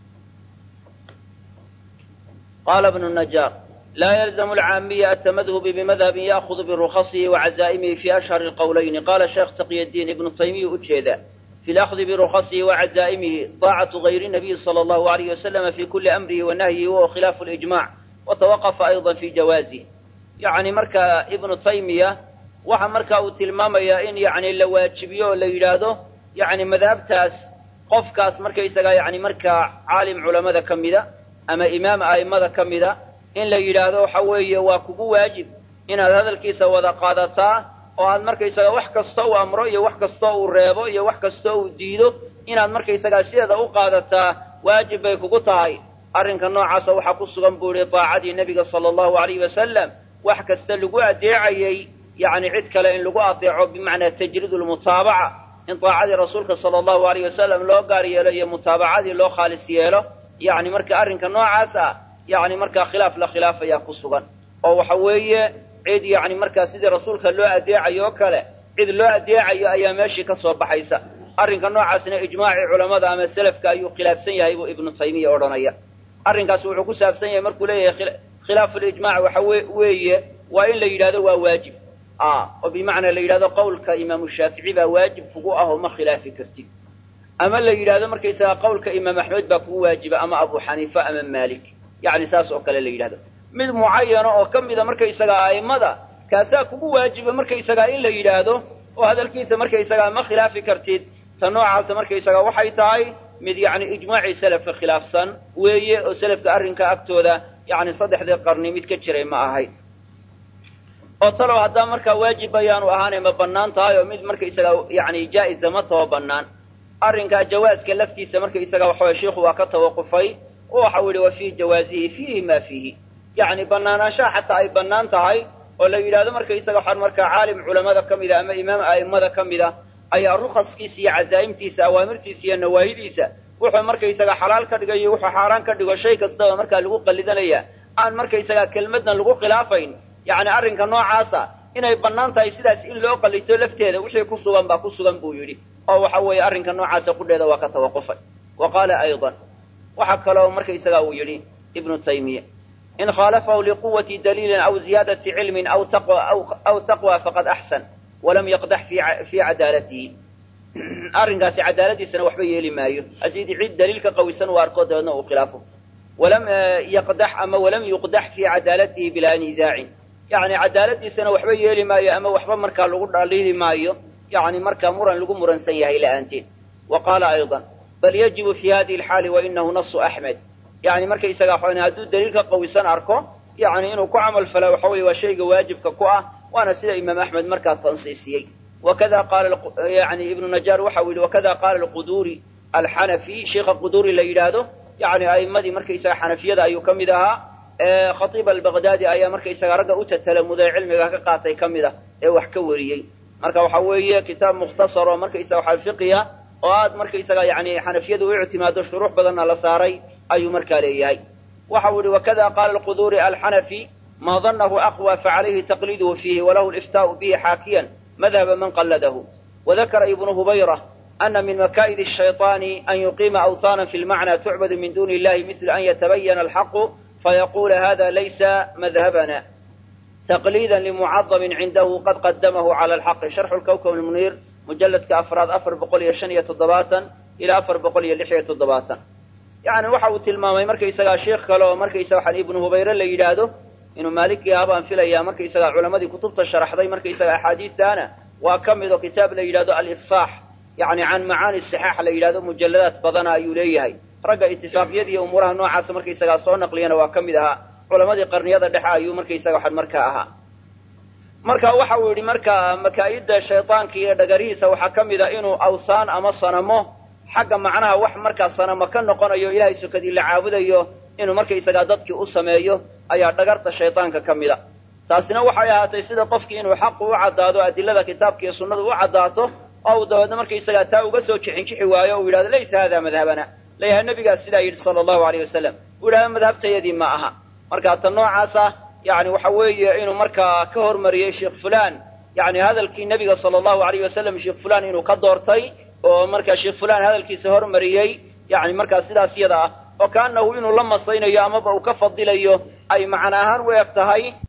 A: qaala bnu najaar laa yalzamu alcaamiya atamadhubi bimadhabin ya'hudu birukhasihi wacazaa'imihi fi ashhari lqowlayni qaala sheekh taqyadiin ibnu taymiya ujeeda fi lakhdi birukhasihi wacazaa'imihi daacatu gayri nabiyi sala allahu alayh wasalama fi kuli amrihi wa nahyihi wahuwa khilaafu lijmac watawaqafa ayضa fi jawaazih yacni marka ibnu taymiya waxa marka uu tilmaamayaa in yani la waajibiyo oo la yidhaahdo yani madhabtaas qofkaas markaysagaa yani markaa caalim culamada ka mida ama imaam a'immada ka mida in la yidhaahdo waxa weeye waa kugu waajib inaad hadalkiisa wada qaadataa oo aad markaysaga wax kasta uu amro iyo wax kastoo uu reebo iyo wax kastoo uu diido inaad markaysagaa sideeda u qaadataa waajib bay kugu tahay arrinka noocaasa waxaa ku sugan buu ihi daacadii nebiga sala allahu alayhi wasalam wax kasta lagu adeecayey yacni cid kale in lagu adeeco bimacnaa tajriid lmutaabaca in daacadii rasuulka sala allahu alayh wasalam loo gaar yeelo iyo mutaabacadii loo khaalis yeelo yacni marka arrinka noocaas ah yacni markaa khilaaf la khilaaf ayaa ku sugan oo waxa weeye cid yacni markaa sidii rasuulka loo adeecayo oo kale cid loo adeecayo ayaa meeshii ka soo baxaysa arrinka noocaasna ijmaacii culammada ama selafka ayuu khilaafsan yahay buu ibnu taymiya odhanaya arrinkaas wuxuu ku saabsan yahay markuu leeyahay khilaafulijmaac waxa weeye waa in la yidhahdo waa waajib oo bimacnaa la yidhahdo qawlka imaamu shaafici baa waajib kugu ah oo ma khilaafi kartid ama la yidhahdo markaysaga qawlka imaam axmed baa kugu waajiba ama abu xaniifa ama maalik yacni saas oo kale la yidhahdo mid mucayana oo ka mida markaysagaa a'immada kaasaa kugu waajiba markaysagaa in la yidhaahdo oo hadalkiisa markaysagaa ma khilaafi kartid ta noocaasa markaysagaa waxay tahay mid yacni ijmaacii selafka khilaafsan weeye oo selafka arrinka agtooda yacni saddexdii qarni mid ka jiray ma ahayd oo talow haddaa markaa waajib bayaanu ahaanay ma bannaan tahay oo mid markaysaga yacni jaa'isa ma taho bannaan arrinkaa jawaaska laftiisa markaysaga waxaway sheikhu waa ka tawaqufay oo waxau yidhi wa fii jawaasihi fiihi ma fiihi yacni bannaanaanshaha xataa ay bannaan tahay oo la yidhahdo markaysaga waxaan markaa caalim culamada ka mida ama imaam a'immada ka mida ayaa rukaskiisa iyo cazaa'imtiisa awaamirtiisa iyo nawaahidiisa wuxuu markaysaga xalaal ka dhigayo wuxuu xaaraan ka dhigo shay kastaba markaa lagu qalidanaya aan markaysaga kelmadna lagu khilaafayn yacni arrinka noocaasa inay bannaan tahay sidaas in loo qalito lafteeda wixii ku sugan baa ku sugan buu yidhi oo waxa weeye arrinka noocaasa qudheeda waa ka tawaqufay wa qaala aydan waxaa kaloo markaysaga uu yidhi ibnu taymiya in khaalafahu liquwati daliilin aw ziyaadati cilmin aw aw taqwa faqad axsan walam yaqdax fii cadaalatihi arrinkaasi cadaaladiisana waxba yeeli maayo haddii cid daliilka qawisan uu arko dabeedna uu khilaafo walam yaqdax ama walam yuqdax fii cadaalatihi bilaa nizaacin yacni cadaaladiisana waxba yeeli maayo ama waxba markaa lagu dhaliili maayo yacni markaa muran lagu muransan yahay la'aanteed wa qaala aydan bal yajibu fi hadihi alxaali wa inahu nasu axmed yani markaysaga waxan hadduu daliilka qawisan arko yani inuu ku camal falaa waxa weye waa shayga waajibka ku ah waana sida imaam axmed markaa tansiisiyey wakada qaala yani ibnu najaar waxa uu yihi wakada qaala alquduuri alxanafi sheikha quduuri la yidhaahdo yani a'immadii markaysaga xanafiyada ayuu ka mid ahaa khatiib albaqdaadi ayaa markaysaga ragga u tatalamuday cilmiga ka qaatay ka mid ah ee wax ka wariyey marka waxa weeye kitaab mukhtasar oo markaysaga waxa fiqiya oo aad markaysaga yani xanafiyadu u ictimaado shuruux badanna la saaray ayuu markaa leeyahay waxa uu yihi wakada qaala alquduuri alxanafi ma danahu aqwa facalayhi taqliiduhu fiihi walahu liftaau bihi xaakiyan madhaba man qalladahu wadakara ibnu hubayra ana min makaa'id الshayطaani an yuqiima awhaana fi lmacna tucbadu min duni illahi misl an yatabayana alxaqu fayaqula hada laysa madhabana taqliida limucadamin cindahu qad qadamahu cala alxaqi sharxu lkawkab lmuniir mujaladka afraad afar boqol iyo shan iyo toddobaatan ilaa afar boqol iyo lix iyo toddobaatan yani waxa uu tilmaamay markaysagaa sheikh kale oo markaysaga waxaan ibnu hubayre la yidhaahdo inuu maalikii ah baan filayaa markaysagaa culamadii kutubta sharaxday markaysaga axaadiistaana waa ka mid oo kitaab la yidhahdo alifsaax yani can macaani sixaax la yidhahdo mujalladaad badana ayuu leeyahay ragga itifaaqyada iyo umuuraha noocaasa markaysagaa soo naqliyana waa ka mid ahaa culamadii qarniyada dhexe ayuu markaysaga waxaan markaa ahaa marka waxa uu yidhi marka makaa'idda shaydaanka iyo dhagarihiisa waxaa ka mid a inuu awsaan ama sanamo xagga macnaha wax markaa sanamo ka noqonayo ilaahay sukadii la caabudayo inuu markaysagaa dadkii u sameeyo ayaa dhagarta shaydaanka ka mid a taasina waxay ahaatay sida qofkii inuu xaqu u caddaado adilada kitaabka iyo sunnadu u caddaato oo uu dabeedna markaysagaa taa uga soo jixinjixi waayo o uu yidhahdo laysa hada madhabana layahay nabigaas sidaa yidhi sala allahu alayh wasalam uu yidhahdo madhabtayadii ma aha marka ta noocaasa yani waxa weeye inuu markaa ka hormariyey sheekh fulan yani hadalkii nebiga sala allahu alayh wasalam sheekh fulan inuu ka doortay oo markaa sheekh fulan hadalkiisa hormariyey yani markaa sidaas yada ah oo kaanahu inuu la masaynayo amaba uu ka fadilayo ay macna ahaan u eg tahay